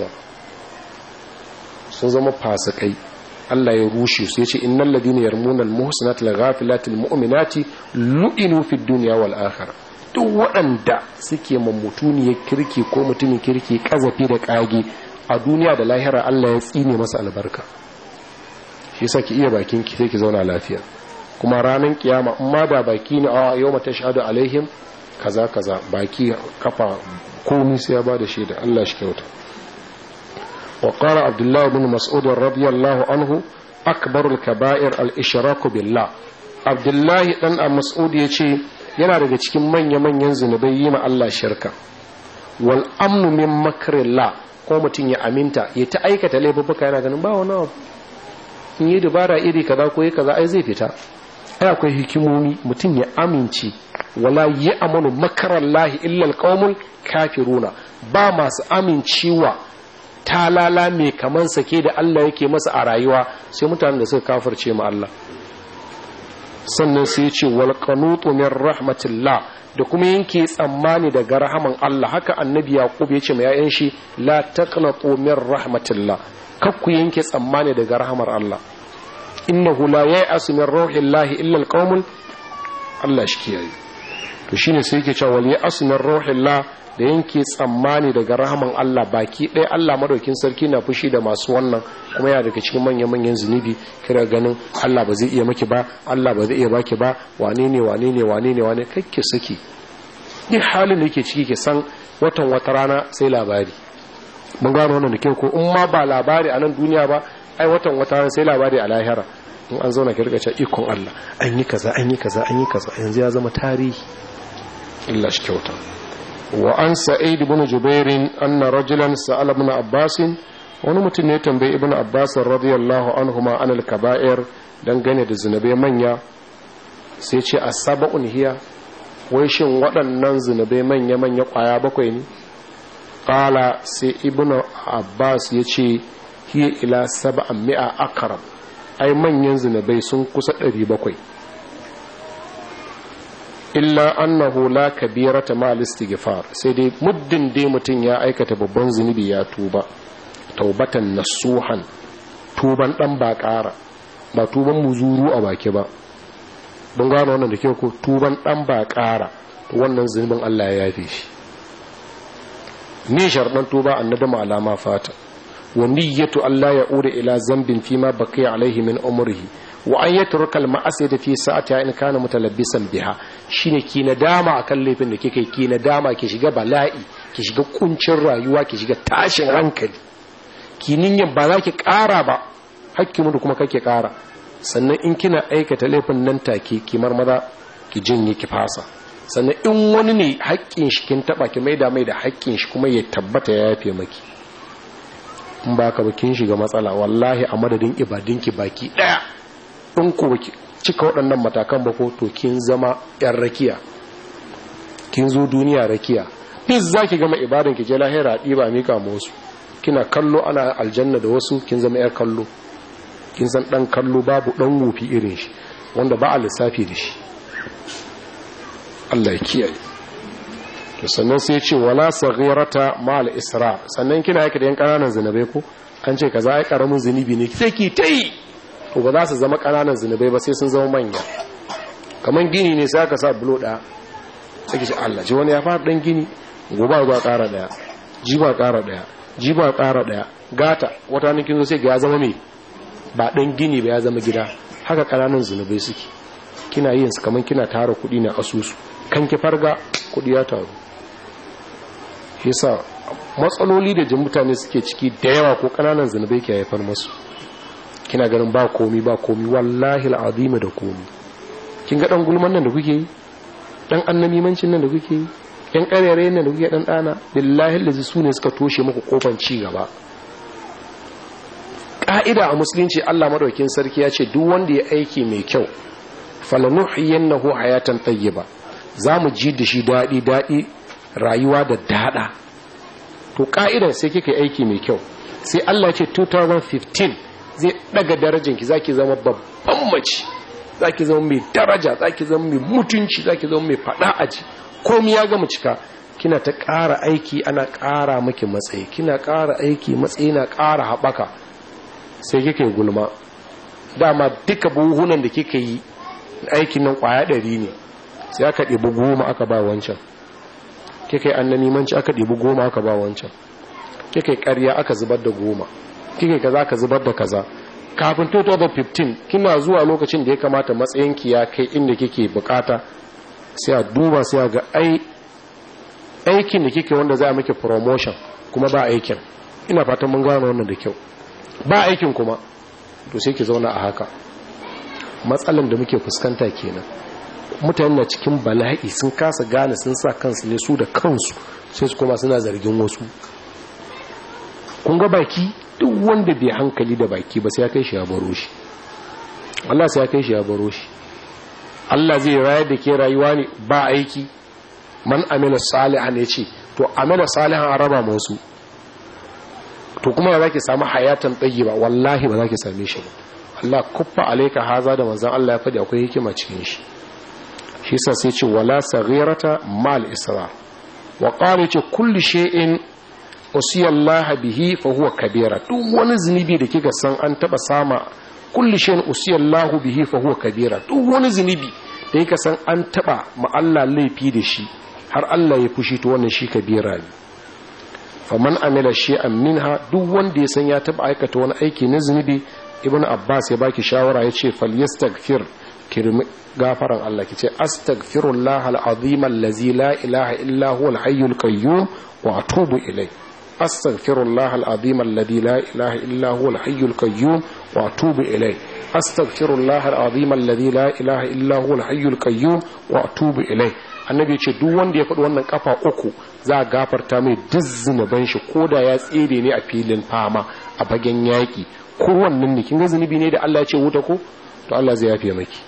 sun zama fasikai Allah ya rushe su yace innal ladina yarmuna al muhsanati al ghafilati al mu'minati lu'inu fid dunya wal akhirah duk waɗanda suke mammutuniyar kirki ko mutumin kirki kazafi da kage a duniya da lahira Allah ya tsine masa albarka shi yasa ki iya bakin ki sai ki zauna lafiya kuma ranar kiyama in ma da baki ne a yau mata shahadu alaihim kaza kaza baki kafa komai sai ya bada shaida Allah shi kyauta وقال عبد الله بن مسعود رضي الله عنه أكبر الكبائر الإشراك بالله عبد الله بن مسعود يشي yana daga cikin manya-manyan zunubai yi ma Allah shirka wal amnu min makrillah ko mutum ya aminta ya ta aikata laifuka yana ganin ba wani abu in yi dubara iri kaza ko yi kaza ai zai fita ai akwai hikimomi mutum ya amince wala yi amanu makarallahi illa alqaumul kafiruna ba masu amincewa talala mai kaman sake da Allah yake masa a rayuwa sai mutanen da suka kafirce ma Allah sannan sai ya ce wal qanutu min rahmatillah da kuma yanke tsammani daga rahaman Allah haka annabi yaqub ya ce ma yayan shi la taqnatu min rahmatillah kar ku yanke tsammani daga rahamar Allah innahu la ya'asu min rauhillahi illa alqaumul Allah shi kiyaye to shine sai yake cewa wal ya'asu min rauhillah da yanke tsammani daga rahaman Allah baki ɗaya Allah madaukin sarki na fushi da masu wannan kuma yana daga cikin manya-manyan zunubi kira ganin Allah ba zai iya maki ba Allah ba zai iya baki ba wane ne wane ne wane ne wane kakke saki duk halin da yake ciki ke san watan wata rana sai labari mun gano wannan da kyau ko in ma ba labari a nan duniya ba ai watan wata rana sai labari a lahira in an zauna ki rika ikon Allah an yi kaza an yi kaza an yi kaza yanzu ya zama tarihi Allah shi kyauta وعن سعيد بن جبير أن رجلا سأل ابن عباس wani mutum ne tambayi ibn abbas radiyallahu anhuma an al-kaba'ir dangane da zinabe manya sai ce asaba'un hiya wai shin waɗannan zinabe manya manya kwaya bakwai ne qala sai ibn abbas ya ce hiya ila sab'an mi'a akram ai manyan zinabai sun kusa 700 illa annahu la kabirata ma istighfar sai dai muddin dai mutum ya aikata babban zunubi ya tuba taubatan nasuhan tuban dan ba ƙara ba tuban muzuru a baki ba don gano wannan da ke ko tuban dan ba ƙara to wannan zunubin Allah ya yafe shi ni sharɗan tuba annadama alama fata wa niyyatu Allah ya ure ila zambin fima baqiya alaihi min umrihi wa an yatruka al-ma'asiyata fi sa'ati in kana mutalabbisan biha shine ki nadama akan laifin da kike ki nadama ki shiga bala'i ki shiga kuncin rayuwa ki shiga tashin hankali ki ninyan ba za ki ƙara ba hakki mu kuma kake ƙara sannan in kina aikata laifin nan take ki marmaza ki jinye ki fasa sannan in wani ne haƙƙin shi kin taba ki maida mai da haƙƙin shi kuma ya tabbata ya yafe maki in ba ka ba kin shiga matsala wallahi a madadin ibadinki baki daya in ku cika waɗannan matakan ba ko to kin zama yan rakiya kin zo duniya rakiya duk za ki gama ibadan ki je lahira ɗiba mika ma wasu kina kallo ana aljanna da wasu kin zama yar kallo kin san ɗan kallo babu ɗan wufi irin shi wanda ba a lissafi da shi Allah ya kiyaye to sannan sai ya ce wala saghirata ma al isra sannan kina yake da yan kananan zinabai ko an ce kaza ai karamin zinubi ne sai ki tai to ba za su zama kananan zinubai ba sai sun zama manya kaman gini ne sai aka sa bulo ɗaya sai ki ce Allah ji wani ya fara dan gini gobe zuwa ƙara daya jiba ƙara daya jiba ƙara daya gata wata nan kin zo sai ga ya zama me ba dan gini ba ya zama gida haka kananan zinubai suke kina yin su kaman kina tara kuɗi na asusu kan ki farga kudi ya taru yasa matsaloli da jin mutane suke ciki da yawa ko kananan zunubai ke haifar masu kina ganin ba komi ba komi wallahi al'azima da komi kin ga dan gulman nan da kuke yi dan annamimancin nan da kuke yi yan karere nan da kuke dan dana billahi lazi su ne suka toshe muku kofan ci gaba ka'ida a musulunci Allah madaukakin sarki ya ce duk wanda ya aiki mai kyau falanuhiyannahu hayatan tayyiba zamu ji da shi dadi dadi rayuwa da dada to ka'idan sai kika aiki mai kyau sai Allah ce 2015 zai daga darajanki zaki zama babban mace zaki zama mai daraja zaki zama mai mutunci zaki zama mai fada aji komai ya gama cika kina ta ƙara aiki ana ƙara maki matsayi kina ƙara aiki matsayi na ƙara haɓaka sai kika yi gulma dama duka buhunan da kika yi aikin nan ƙwaya ɗari ne sai aka ɗibi goma aka ba wancan kika yi annanimanci aka ɗibi goma aka ba wancan kika yi ƙarya aka zubar da goma kika yi kaza aka zubar da kaza kafin 2015 kina zuwa lokacin da ya kamata matsayinki ya kai inda kike bukata sai a duba sai a ga ai aikin da kike wanda za a miki promotion kuma ba aikin ina fatan mun gano wannan da kyau ba aikin kuma to sai ki zauna a haka matsalan da muke fuskanta kenan mutane na cikin bala'i sun kasa gane sun sa kansu ne su da kansu sai su kuma suna zargin wasu kun ga baki duk wanda bai hankali da baki ba sai ya kai shi ya baro shi Allah sai ya kai shi ya baro shi Allah zai rayar da ke rayuwa ne ba aiki man amila salihan ya ce to amila salihan a raba masu to kuma ya zaki samu hayatan tsayi ba wallahi ba za ki same shi ba Allah kuffa alaika haza da manzan Allah ya faɗi akwai hikima cikin shi shi sa sai ce wala saghirata mal isra wa qala ce kulli shay'in usiyallaha bihi fa huwa kabira duk wani zunubi da kika san an taba sama kulli shay'in usiyallahu bihi fa huwa kabira duk wani zunubi da kika san an taba ma Allah laifi da shi har Allah ya fushi to wannan shi kabira ne faman amila shay'an minha duk wanda ya san ya taba aikata wani aiki na zunubi ibnu abbas ya baki shawara yace falyastaghfir kirmi gafaran Allah kice astaghfirullah alazim allazi la ilaha illa huwa alhayyul qayyum wa atubu ilayh astaghfirullah alazim alladhi la ilaha illa huwa alhayyul qayyum wa atubu ilayh astaghfirullah alazim alladhi la ilaha illa huwa alhayyul qayyum wa atubu ilayh annabi ce duk wanda ya faɗi wannan kafa uku za a gafarta mai duk zunuban shi koda ya tsere ne a filin fama a bagen yaƙi ko wannan ne kin ga zunubi ne da Allah ya ce wuta ko to Allah zai yafe maki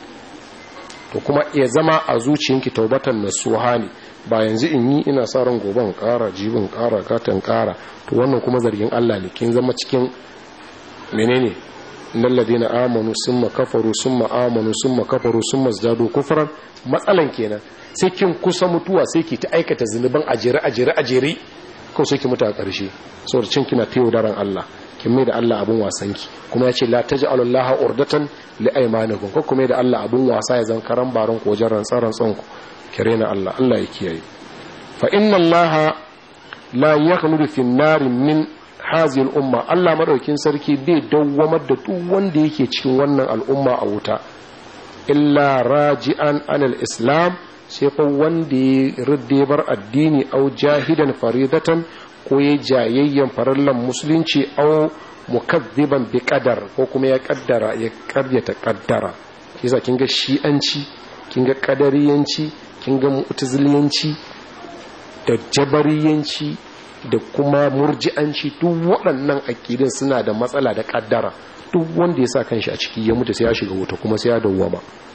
to kuma ya zama a zuciyanki taubatan nasuha ne ba yanzu in yi ina sa ran goban ƙara jibin ƙara gatan ƙara to wannan kuma zargin Allah ne kin zama cikin menene innal ladina amanu summa kafaru summa amanu summa kafaru summa zadu kufran matsalan kenan sai kin kusa mutuwa sai ki ta aikata zunuban ajere ajere ajere ko sai ki mutu a ƙarshe saboda cin kina tayo daren Allah kin mai da Allah abun wasanki kuma ya ce la taj'alu Allah urdatan li aymanikum ko kuma da Allah abun wasa ya zan karan baron ko wajen rantsan rantsan ku kire na Allah Allah ya kiyaye fa inna Allah la yakhludu fi an min hazihi al-umma Allah madaukin sarki bai dawwamar da duk wanda yake cikin wannan al'umma a wuta illa raji'an anil islam sai fa wanda ya ridde bar addini au jahidan faridatan ko ya jayayyan farallan musulunci au mukazziban bi qadar ko kuma ya kaddara ya karyata kaddara yasa kin ga shi'anci kin ga kadariyanci kin ga mu'taziliyanci da jabariyanci da kuma murji'anci duk waɗannan akidin suna da matsala da kaddara duk wanda ya sa kanshi a ciki ya mutu sai ya shiga wuta kuma sai ya dawwama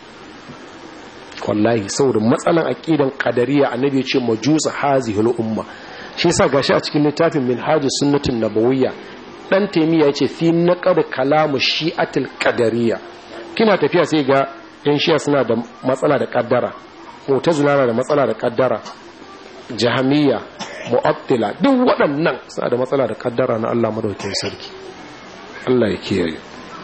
wallahi saboda matsalan aqidan qadariya annabi ya ce majusa hazihul umma shi yasa gashi a cikin littafin minhajus sunnatin nabawiyya dan taymiya yace fi naqad kalamu shi'atil qadariyya kina tafiya sai ga yan shi'a suna da matsala da kaddara mu'tazila na da matsala da kaddara jahamiyya mu'attila duk waɗannan suna da matsala da kaddara na Allah madaukakin sarki Allah ya kiyaye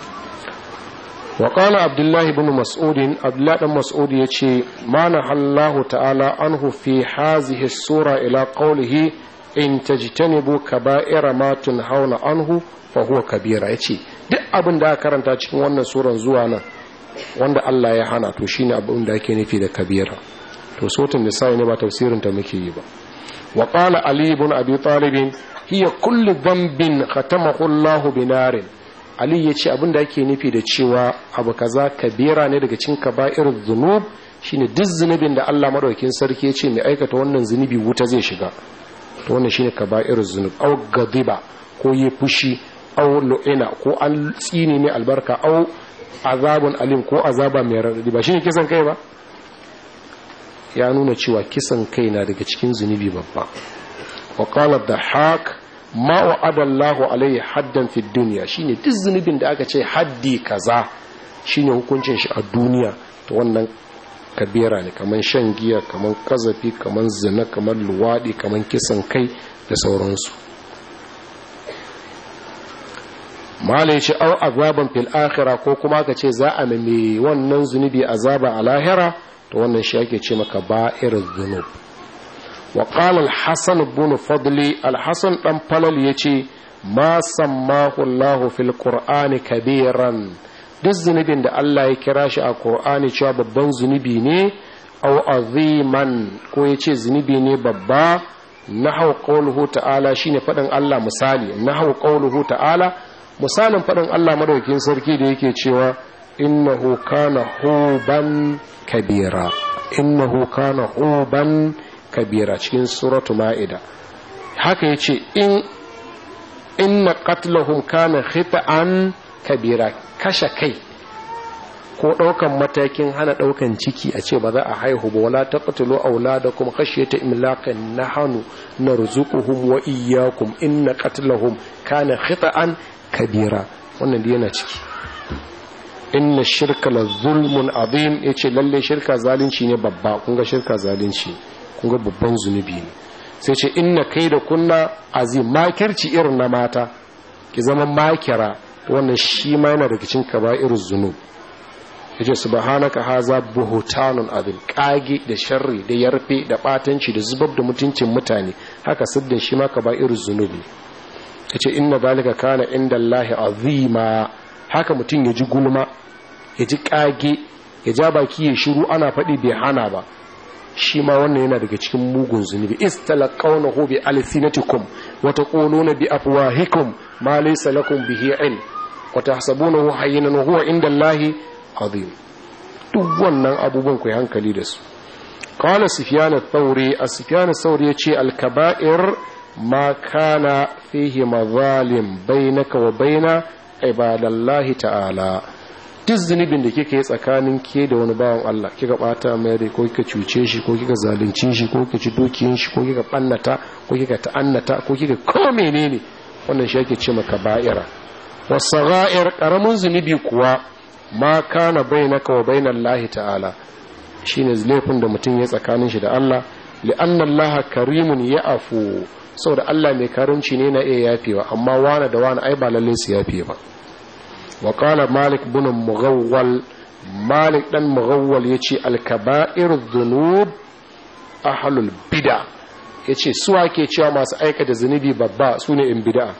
وقال عبد الله بن مسعود عبد الله بن مسعود يجي ما نهى الله تعالى عنه في هذه السورة إلى قوله إن تجتنبوا كبائر ما تنهون عنه فهو كبير يجي duk abin da aka karanta cikin wannan suran zuwa nan wanda Allah ya hana to shine abin da ake nufi da kabira to sotin nisa'i ne ba tafsirin ta muke yi ba wa qala ali ibn abi talib hiya kullu dhanbin khatamahu Allah binarin ali yace abinda yake nufi da cewa abu kaza kabira ne daga cikin kaba'ir dhunub shine duk zunubin da Allah madaukakin sarki yace mai aikata wannan zunubi wuta zai shiga to wannan shine kaba'ir dhunub aw gadiba ko yi fushi aw lu'ina ko an tsine ne albarka aw azabun alim ko azaba mai radadi ba shine kisan kai ba ya nuna cewa kisan kai na daga cikin zunubi babba wa qala dhahak ma wa'ada Allahu alayhi haddan fi dunya shine duk zunubin da aka ce haddi kaza shine hukuncin shi a duniya to wannan kabira ne kaman shan giya kaman kazafi kaman zina kaman luwadi kaman kisan kai da sauransu mala ce au azaban fil akhirah ko kuma ka ce za a mai wannan zunubi azaba a lahira to wannan shi ake ce maka ba'ir dhunub wa qala al-hasan ibn fadli al-hasan dan falal yace ma sammahu Allah fil qur'ani kabiran duk zunubin da Allah ya kira shi a qur'ani cewa babban zunubi ne aw aziman ko yace zunubi ne babba nahaw qawluhu ta'ala shine fadin Allah misali nahaw qawluhu ta'ala misalin fadin Allah madaukakin sarki da yake cewa innahu kana huban kabira innahu kana huban kabira cikin suratu ma'ida haka yace in inna qatlahum kana khita'an kabira kashe kai ko daukan matakin hana daukan ciki a ce ba za a haihu ba wala taqtulu auladakum khashyata imlaqin nahnu narzuquhum wa iyyakum inna qatlahum kana khita'an kabira wannan yana ciki inna shirka la zulmun azim yace lalle shirka zalunci ne babba kun ga shirka zalunci kun ga babban zunubi ne sai ce inna kai da kunna azim makirci irin na mata ki zama makira wannan shi ma yana daga cikin kaba'ir zunub yace subhanaka haza buhutanun azim kage da sharri da yarfe da batanci da zubar da mutuncin mutane haka siddin shi ma kaba'ir zunubi yace inna zalika kana inda Allahi azima haka mutum ya ji gulma ya ji kage ya ja baki ya shiru ana faɗi bai hana ba shi ma wannan yana daga cikin mugun zunubi istalaqawnahu bi alsinatikum wa taquluna bi afwahikum ma laysa lakum bihi ilm wa tahsabunahu hayyinan wa huwa inda Allahi azim duk wannan abubuwan ku hankali da su qala sufyan ath-thawri as-sufyan ath-thawri yace al-kaba'ir ma kana fihi mazalim bainaka wa baina ibadallahi ta'ala duk zunubin da kika yi tsakanin ke da wani bawan Allah kika bata mai rai ko kika cuce shi ko kika zalunci shi ko kika ci dukiyin shi ko kika bannata ko kika ta'annata ko kika ko menene wannan shi ake ce maka ba'ira wasaghair karamin zunubi kuwa ma kana bainaka wa bainallahi ta'ala shine laifin da mutum ya tsakanin shi da Allah li'anna Allah karimun ya'fu saboda Allah mai karimci ne na iya yafewa amma wani da wani ai ba lalle su yafe ba wa qala malik bin mughawwal malik dan mughawwal yace al-kaba'ir dhunub ahlul bid'a yace su ake cewa masu aikata zunubi babba sune in bid'a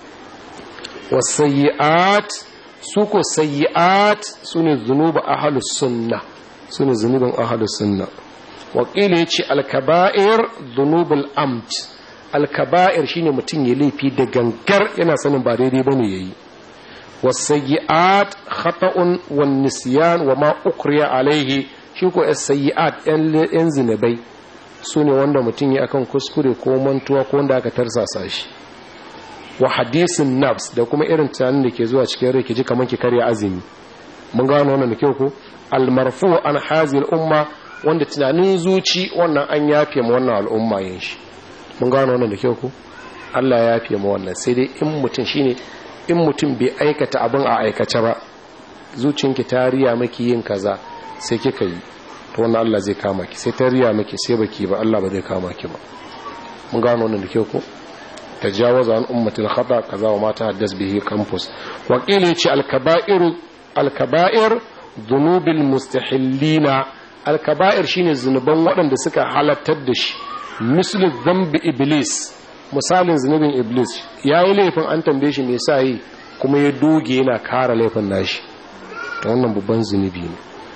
wasayyi'at su ko sayyi'at sune dhunuba ahlus sunna sune zunubin ahlus sunna wa qila yace al-kaba'ir dhunubul amt alkaba'ir shine mutum ya laifi da gangar yana sanin ba daidai bane yayi wasayyi'at khata'un wan nisyan wa ma ukriya alaihi shi ko as-sayyi'at yan zinabai sune wanda mutum ya akan kuskure ko mantuwa ko wanda aka tarsasa shi wa hadisin nafs da kuma irin tunanin da ke zuwa cikin rai ki ji kaman ki karya azumi mun gano wannan da kyau ko al-marfu an hazil umma wanda tunanin zuci wannan an yafe ma wannan al'umma yin shi mun gano wannan da kyau ko Allah ya yafe ma wannan sai dai in mutum shine in mutum bai aikata abin a aikace ba zuciyanki ta riya maki yin kaza sai kika yi to wannan Allah zai kama ki sai ta riya maki sai baki ba Allah ba zai kama ki ba mun gano wannan da kyau ko tajawaza an ummatil khata kaza wa mata haddas bihi campus wa qila yace al kaba'ir al kaba'ir dhunubil mustahillina al kaba'ir shine zunuban waɗanda suka halattar da shi mislu dhanbi iblis misalin zunubin iblis yayi laifin an tambaye shi me yasa yi kuma ya doge yana kara laifin nashi ta wannan babban zunubi ne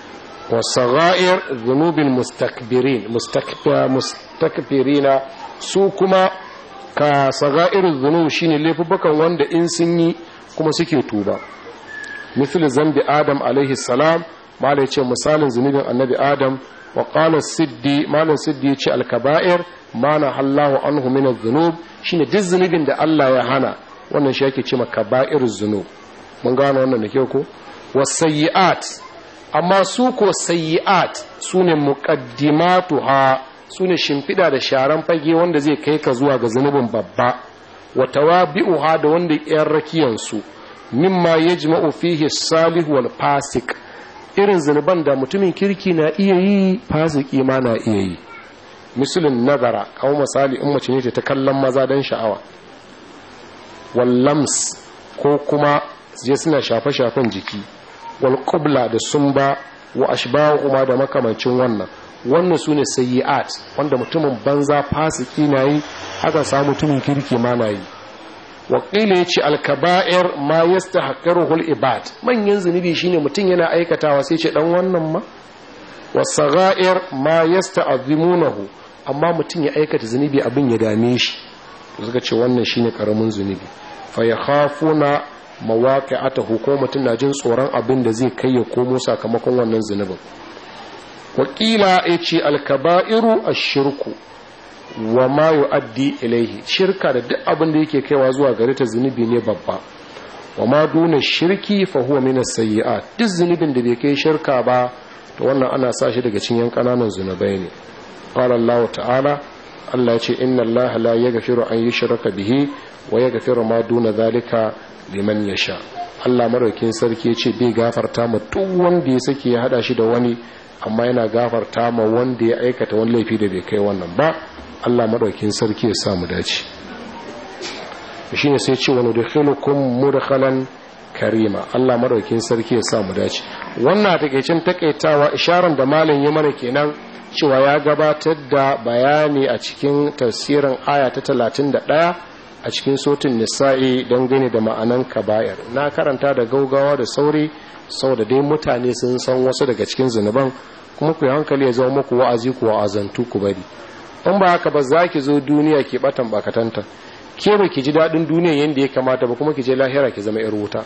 wasaga'ir zunubin mustakbirin mustakbirina su kuma ka saga'ir zunub shine laifukan wanda in sun yi kuma suke tuba misali zambi adam alaihi salam mala ya ce misalin zunubin annabi adam wa qala siddi malam siddi ya ce alkaba'ir mana hallahu anhu min adh-dhunub shine duk zunubin da Allah ya hana wannan shi yake cewa kaba'iruz zunub mun gano wannan da kyau ko wasayyi'at amma su ko sayyi'at sune muqaddimatuha sune shimfida da sharan fage wanda zai kai ka zuwa ga zunubin babba wa tawabi'uha da wanda yan rakiyan su mimma yajma'u fihi salih wal fasik irin zunuban da mutumin kirki na iya yi fasiki ma na iya yi misalin nazara kawo misali in mace ne ta kallon maza don sha'awa wallams ko kuma je suna shafe-shafen jiki wal qubla da sumba wa ashbahu kuma da makamancin wannan wannan sune sayyi'at wanda mutumin banza fasiki na yi haka sa mutumin kirki ma na yi wakila ya ce alkaba'ir ma yastahqiruhu al-ibad manyan zunubi shine mutum yana aikatawa sai ce dan wannan ma wasaga'ir ma yasta'zimunahu amma mutum ya aikata zunubi abin ya dame shi suka ce wannan shine karamin zunubi fa yakhafuna mawaqi'atahu ko mutum na jin tsoron abin da zai kai ya komo sakamakon wannan zunubin wakila ya ce alkaba'iru ashirku wa ma yu'addi ilaihi shirka da duk abin da yake kaiwa zuwa gare ta zunubi ne babba wa ma duna shirki fa huwa min as-sayyi'at duk zunubin da bai kai shirka ba to wannan ana sa shi daga cikin kananan zunubai ne qala Allah ta'ala Allah ya ce inna Allah la yaghfiru an yushraka bihi wa yaghfiru ma duna zalika liman yasha Allah madaukin sarki ya ce bai gafarta ma duk wanda ya sake ya hada shi da wani amma yana gafarta ma wanda ya aikata wani laifi da bai kai wannan ba Allah madaukin sarki ya sa mu dace shine sai ce wani dukhilukum mudkhalan karima Allah madaukin sarki ya sa mu dace wannan takeicin takaitawa isharar da malam ya mana kenan cewa ya gabatar da bayani a cikin tafsirin aya ta 31 a cikin sotin nisa'i don gani da ma'anan kaba'ir na karanta da gaugawa da sauri saboda dai mutane sun san wasu daga cikin zunuban kuma ku hankali ya zama muku wa'azi ku wa'azantu ku bari in ba haka ba za ki zo duniya ki batan bakatanta ke ba ki ji daɗin duniya yadda ya kamata ba kuma ki je lahira ki zama 'yar wuta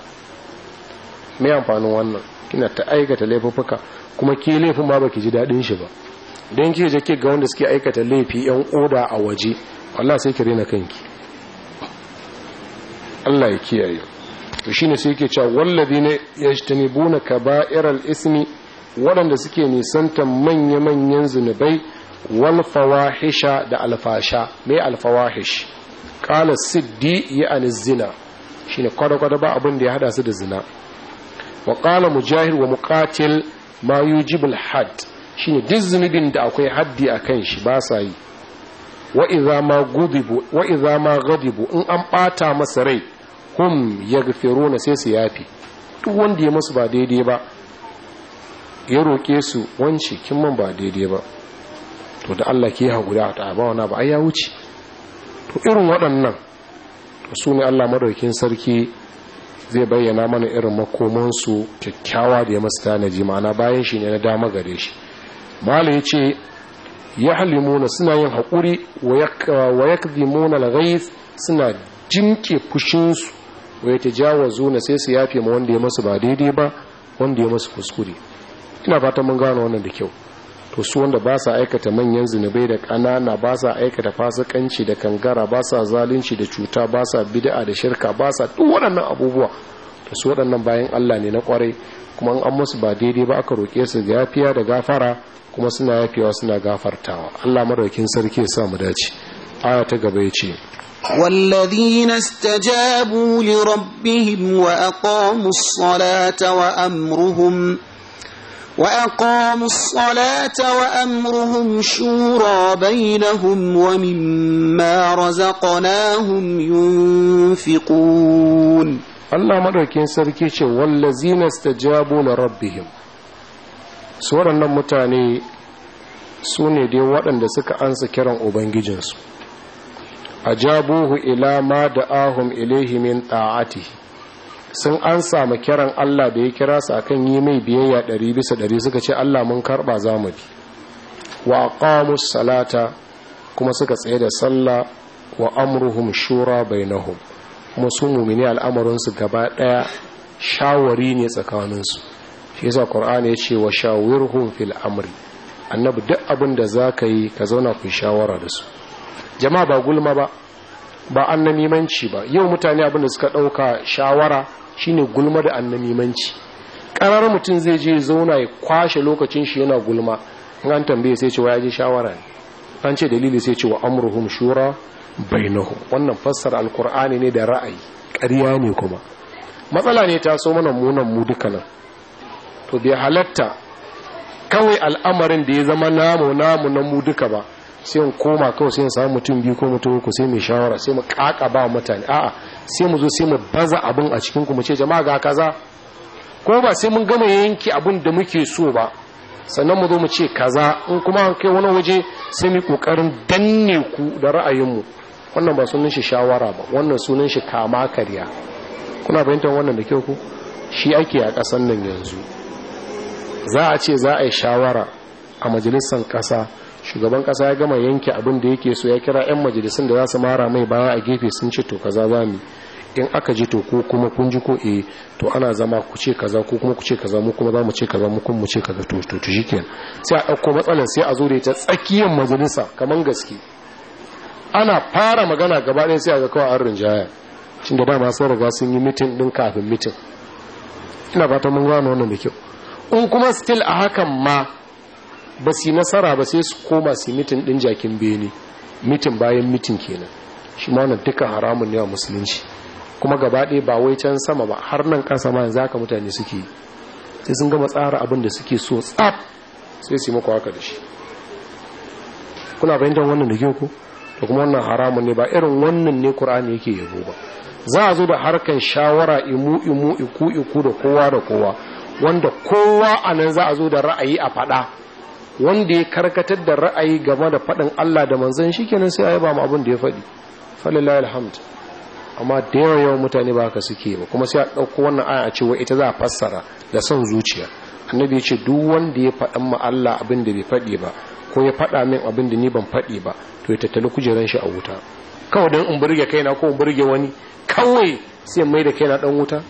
me amfanin wannan kina ta aikata laifuffuka kuma ke laifin ma ba ki ji daɗin shi ba don ki je ki ga wanda suke aikata laifi 'yan oda a waje Allah sai ki rena kanki Allah ya kiyaye to shine sai yake cewa wallazina yajtanibuna kaba'iral ismi waɗanda suke nisantan manya-manyan zunubai wal fawahisha da alfasha mai alfawahish qala siddi ya anzina shine kwada-kwada ba abin da ya hada su da zina wa qala mujahid wa muqatil ma yujibul hadd shine duk zunubin da akwai haddi akan shi ba sa yi wa idza ma gudibu wa idza ma ghadibu in an bata masa rai hum yaghfiruna sai su yafi duk wanda ya musu ba daidai ba ya roke su wance kin man ba daidai ba to da Allah ke haƙuri ta ba wana ba ai ya wuce to irin waɗannan to su ne Allah madaukin sarki zai bayyana mana irin makomansu kyakkyawa da ya masu tanaji ma'ana bayan shi ne na dama gare shi mala ya ce ya halimuna suna yin haƙuri wa ya kadimuna lagais suna jimke fushinsu wa ya tajawazu na sai su yafe ma wanda ya masu ba daidai ba wanda ya masu kuskure ina fatan mun gano wannan da kyau to su wanda ba sa aikata manyan zunubai da ƙanana ba sa aikata fasikanci da kangara ba sa zalunci da cuta ba sa bid'a da shirka ba sa duk waɗannan abubuwa to su waɗannan bayan Allah ne na kwarai kuma an musu ba daidai ba aka roƙe su yafiya da gafara kuma suna yafewa suna gafartawa Allah madaukin sarki ya sa mu dace aya ta gaba yace والذين استجابوا لربهم وأقاموا الصلاة وأمرهم وأقاموا الصلاة وأمرهم شورى بينهم ومما رزقناهم ينفقون Allah madaukin sarki ce wallazina stajabu li rabbihim su waɗannan mutane su ne dai waɗanda suka ansa kiran ubangijinsu ajabuhu ila ma da'ahum ilaihi min ta'atihi sun an samu kiran Allah da ya kira su akan yi mai biyayya ɗari bisa ɗari suka ce Allah mun karɓa za mu bi wa aqamus salata kuma suka tsaye da sallah wa amruhum shura bainahum kuma su mumini al'amarin su gaba ɗaya shawari ne tsakaninsu shi yasa qur'ani ya ce wa shawirhum fil amri annabi duk abin da zaka yi ka zauna ku shawara da su jama'a ba gulma ba ba annamimanci ba yau mutane abin da suka ɗauka shawara shine gulma da annamimanci karar mutum zai je zauna ya kwashe lokacin shi yana gulma in an tambaye sai ce wa ya je shawara ne an ce dalili sai ce wa amruhum shura bainahum wannan fassara alkur'ani ne da ra'ayi ƙarya ne kuma matsala ne ta so mana munan mu duka nan to bai halatta kawai al'amarin da ya zama namu namu na mu duka ba sai mu koma kawai sai mu samu mutum biyu ko mutum uku sai mu shawara sai mu kaka ba mutane a'a sai mu zo sai mu baza abin a cikin ku mu ce jama'a ga kaza ko ba sai mun gama yanki abin da muke so ba sannan mu zo mu ce kaza in kuma an kai wani waje sai mu kokarin danne ku da ra'ayinmu wannan ba sunan shi shawara ba wannan sunan shi kama karya kuna fahimtar wannan da kyau ku shi ake a ƙasan nan yanzu za a ce za a yi shawara a majalisar ƙasa shugaban ƙasa ya gama yanke abin da yake so ya kira 'yan majalisun da za su mara mai baya a gefe sun ce to kaza za mu in aka ji to ko kuma kun ji ko eh to ana zama ku ce kaza ko kuma ku ce kaza mu kuma za mu ce kaza mu kuma mu ce kaza to to to shikenan sai a ɗauko matsalar sai a zo da ita tsakiyar majalisa kaman gaske ana fara magana gaba ɗaya sai a ga kawai an rinjaya shin da dama sun riga sun yi mitin din kafin mitin ina fata mun gano wannan da kyau in kuma still a hakan ma ba su nasara ba sai su koma su mitin din jakin bene mitin bayan mitin kenan shi ma wannan duka haramun ne wa musulunci kuma gaba ɗaya ba wai can sama ba har nan ƙasa ma yanzu haka mutane suke yi sai sun gama tsara abin da suke so tsaf sai su yi muku haka da shi kuna fahimtar wannan da kyau ko da kuma wannan haramun ne ba irin wannan ne Qur'ani yake yabo ba za a zo da harkan shawara imu imu iku iku da kowa da kowa wanda kowa a nan za a zo da ra'ayi a faɗa wanda ya karkatar da ra'ayi game da faɗin Allah da manzon shi kenan sai a yaba mu abin da ya faɗi falilahi alhamd amma da yawa yawan mutane ba haka suke ba kuma sai a ɗauko wannan aya a ce wa ita za a fassara da son zuciya annabi ya ce duk wanda ya faɗan ma Allah abin da bai faɗi ba ko ya faɗa min abin da ni ban faɗi ba to ya tattali kujeran shi a wuta kawai don in burge kaina ko in burge wani kawai sai mai da kaina dan wuta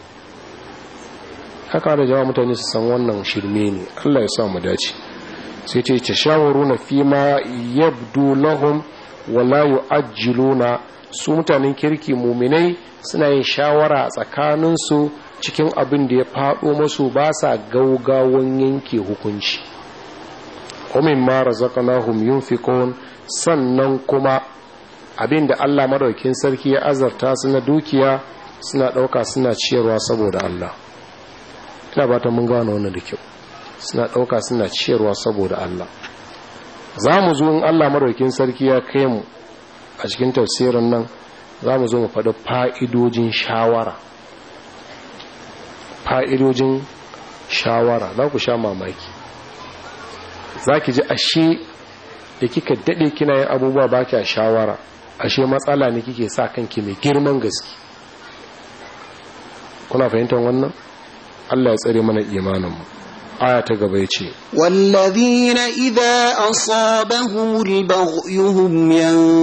haka da jama'a mutane su san wannan shirme ne Allah ya sa mu dace sai ce ta shawaruna fi ma yabdu lahum wala yu'ajjiluna su mutanen kirki muminai suna yin shawara a tsakaninsu cikin abin da ya faɗo masu ba sa gaugawan yanke hukunci umin ma razaqnahum yunfiqun sannan kuma abin da Allah madaukin sarki ya azarta su na dukiya suna ɗauka suna ciyarwa saboda Allah ina ba ta mun gano wannan da kyau suna ɗauka suna ciyarwa saboda Allah za mu zo in Allah madaukin sarki ya kai mu a cikin tafsirin nan za mu zo mu faɗi fa'idojin shawara fa'idojin shawara za ku sha mamaki za ki ji ashe da kika daɗe kina yin abubuwa ba kya shawara ashe matsala ne kike sa kanki mai girman gaske kuna fahimtar wannan Allah ya tsare mana imaninmu aya ta gaba ya ce والذين إذا أصابهم البغي هم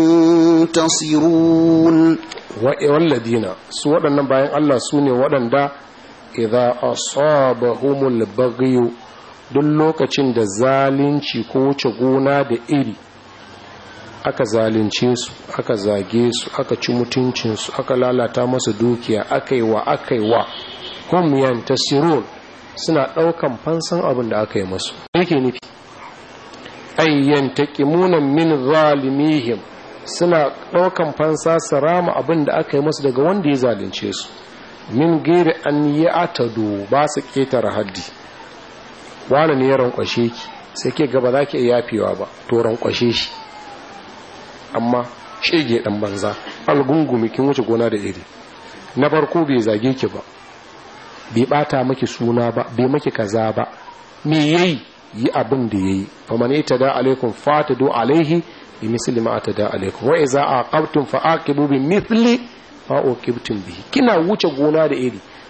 ينتصرون walladina su waɗannan bayan Allah su ne waɗanda idza asabahumul baghyu duk lokacin da zalunci ko wuce gona da iri aka zalunce su aka zage su aka ci mutuncinsu aka lalata masa dukiya aka yi wa aka yi wa hum yantasirun suna ɗaukan fansan abin da aka yi masu yake nufi ayyan taqimunan min zalimihim suna ɗaukan fansa su rama abin da aka yi masu daga wanda ya zalunce su min gairi an yi atado ba su ƙetare haddi wani ne ya rankwashe ki sai ke gaba za ki iya yafewa ba to rankwashe shi amma shege ɗan banza algungumi kin wuce gona da iri na farko bai zage ki ba bai bata maki suna ba bai maki kaza ba me yayi yi abin da yayi fa man itada alaikum fatadu alaihi bi misli ma atada alaikum wa idza aqabtum fa aqibu bi mithli ma uqibtum bihi kina wuce gona da iri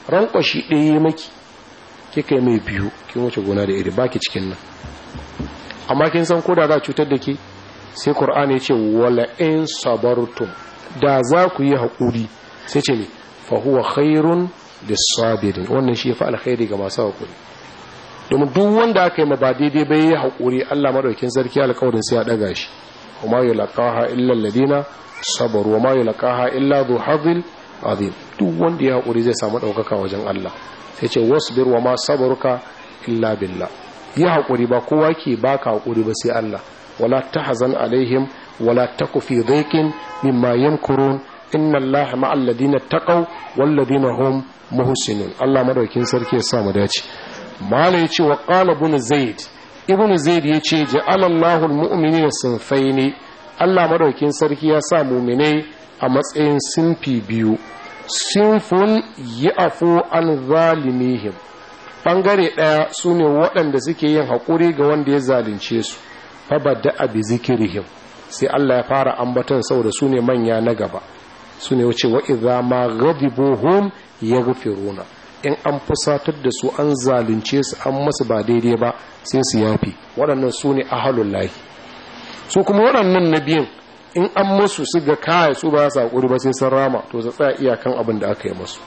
rankwashi ɗaya maki kika yi mai biyu kin wuce gona da iri baki cikin nan amma kin san ko da za cutar da ke sai qur'ani ya ce wala in sabartum da za ku yi haƙuri sai ce ne fa huwa khairun lis-sabirin wannan shi fa alkhairi ga masu haƙuri domin duk wanda aka yi ma ba daidai bai yi haƙuri Allah madaukin sarki alƙawarin sai ya daga shi وما يلقاها إلا الذين صبروا وما يلقاها إلا ذو حظ عظيم duk wanda ya haƙuri zai samu ɗaukaka wajen Allah sai ce wasbir wa ma sabaruka illa billah yi haƙuri ba kowa ke baka haƙuri ba sai Allah wala tahzan alaihim wala taku fi dhaikin mimma yamkurun inna Allah ma'al ladina taqaw wal ladina hum muhsinun Allah madaukin sarki ya sa mu dace malai ce wa qala ibn zaid ibn zaid ya ce ja'alallahu almu'minina sinfaini Allah madaukin sarki ya sa mu'minai a matsayin sinfi biyu sinfun ya'fu an zalimihim bangare daya sune waɗanda suke yin haƙuri ga wanda ya zalunce su fa badda bi zikrihim sai Allah ya fara ambaton saboda sune manya na gaba sune wace wa idza ma ghadibuhum yaghfiruna in an fusatar da su an zalunce su an masu ba daidai ba sai su yafi waɗannan su ne ahalun lahi su kuma waɗannan na biyan in an masu su ga kaya su ba su haƙuri ba sai sun rama to su tsaya iyakan abin da aka yi masu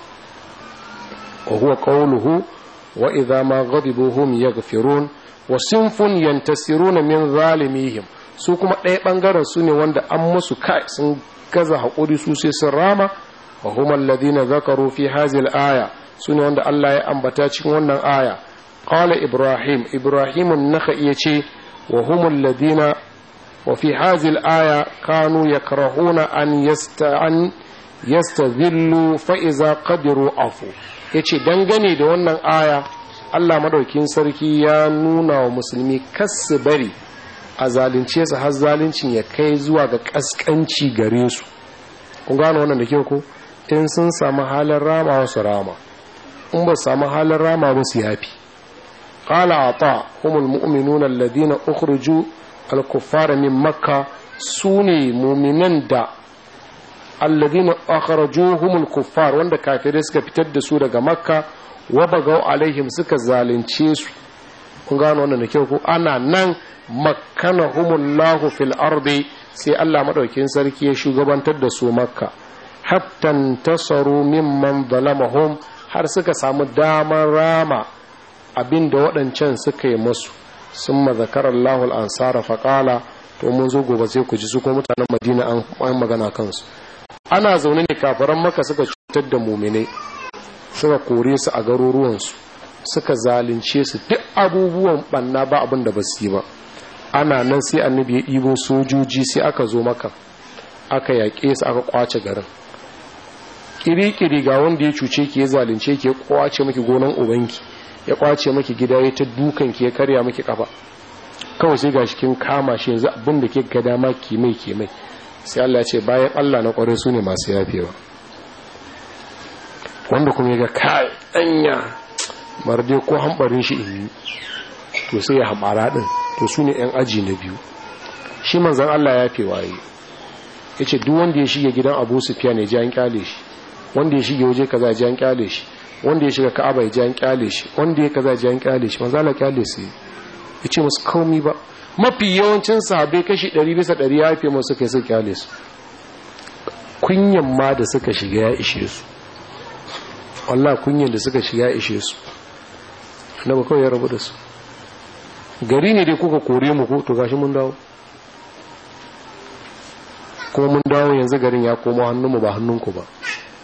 wa huwa qawluhu wa idza ma ghadibuhum yaghfirun wa sinfun yantasiruna min zalimihim su kuma ɗaya ɓangaren su ne wanda an masu kai sun gaza haƙuri su sai sun rama wa huma alladhina zakaru fi hadhihi al-aya su ne wanda Allah ya ambata cikin wannan aya qala ibrahim ibrahim an-nakhai yace wa humul ladina wa fi hadhihi al-aya kanu yakrahuna an yasta'an yastadhillu fa iza qadiru afu yace dangane da wannan aya Allah madaukin sarki ya nuna wa musulmi kasu bari a zalunce su har zaluncin ya kai zuwa ga kaskanci gare su kun gano wannan da ke ko in sun samu halin rama wasu rama in ba samu halin rama ba su yafi qala ata humul mu'minuna alladhina ukhruju al-kuffara min makka sune mu'minan da alladhina akhrajuhum al-kuffar wanda kafirai suka fitar da su daga makka wa bagaw alaihim suka zalunce su kun gano wannan da kyau ko ana nan makkanahumullahu fil ardi sai Allah madaukin sarki ya shugabantar da su makka hatta tasaru mimman zalamahum har suka samu damar rama abinda waɗancan suka yi masu sun mazakarar lahul ansara faƙala to mun zo gobe sai ku ji su ko mutanen madina an magana kansu ana zaune ne kafaran maka suka cutar da muminai suka kore su a garuruwansu suka zalunce su duk abubuwan ɓanna ba abin da ba su yi ba ana nan sai annabi ya ɗibo sojoji sai aka zo maka aka yaƙe su aka kwace garin kiri-kiri ga wanda ya cuce ki ya zalunce ki ya kwace maki gonan ubanki ya kwace maki gida ya ta dukan ki ya karya maki kafa kawai sai gashi kin kama shi yanzu abin da ke ga dama ki mai ki mai sai Allah ya ce bayan Allah na kware su ne masu yafewa wanda kuma ya ga kai danya marde ko hambarin shi in yi to sai ya hamara din to su ne yan aji na biyu shi manzon Allah ya fi waye yace duk wanda ya shige gidan Abu Sufyan ya ji an kyale shi wanda ya shige waje kaza ji an kyale shi wanda ya shiga Ka'aba ya ji an kyale shi wanda ya kaza ji an kyale shi manzo Allah kyale sai yace musu komai ba mafi yawancin sahabbai kashi 100 bisa 100 ya yafe musu kai sai kyale su kunyan ma da suka shiga ya ishe su wallahi kunyan da suka shiga ya ishe su annabi kawai ya rabu da su gari ne dai kuka kore mu ko to gashi mun dawo kuma mun dawo yanzu garin ya koma hannunmu ba hannunku ba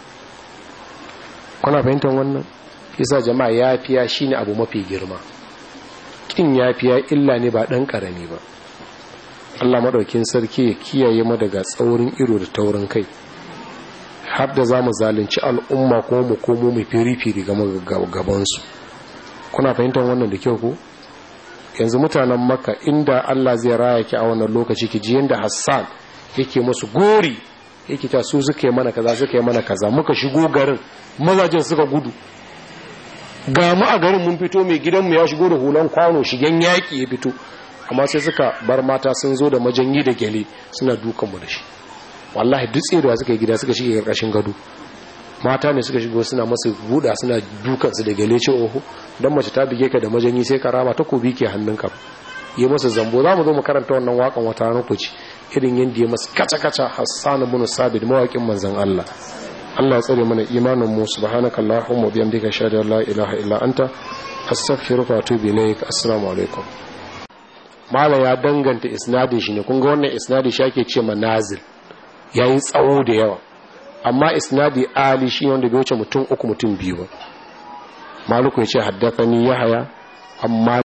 kuna fahimtar wannan yasa jama'a yafiya shine abu mafi girma kin yafiya illa ne ba dan karami ba Allah madaukin sarki ya kiyaye mu daga tsaurin ido da taurin kai har da zamu zalunci al'umma kuma mu komo mu firi-firi ga gaban su kuna fahimtar wannan da kyau ko yanzu mutanen makka inda Allah zai raya ki a wannan lokaci ki ji yanda Hassan yake musu gori yake ta su suka yi mana kaza suka yi mana kaza muka shigo garin mazajen suka gudu ga mu a garin mun fito mai gidanmu ya shigo da hulan kwano shigen yaƙi ya fito amma sai suka bar mata sun zo da majanyi da gyale suna dukanmu da shi wallahi duk tserewa suka yi gida suka shige karkashin gado mata ne suka shigo suna masu buɗa suna dukansu da gale ce oho don mace ta bige ka da majanyi sai ka rama takobi ke hannunka yi masa zambo za mu zo mu karanta wannan wakan wata ranar ku ci irin yadda ya masu kaca-kaca hassan bin sabit mawaƙin manzan Allah Allah ya tsare mana imanin mu subhanaka allahumma bihamdika shada la ilaha illa anta astaghfiruka wa atubu ilaik assalamu alaikum mala ya danganta isnadin shi ne kun ga wannan isnadi shi ake ce manazil yayi tsawo da yawa amma isnadi ali shi wanda bai wuce mutum uku mutum biyu ba maluku ya ce haddathani yahaya amma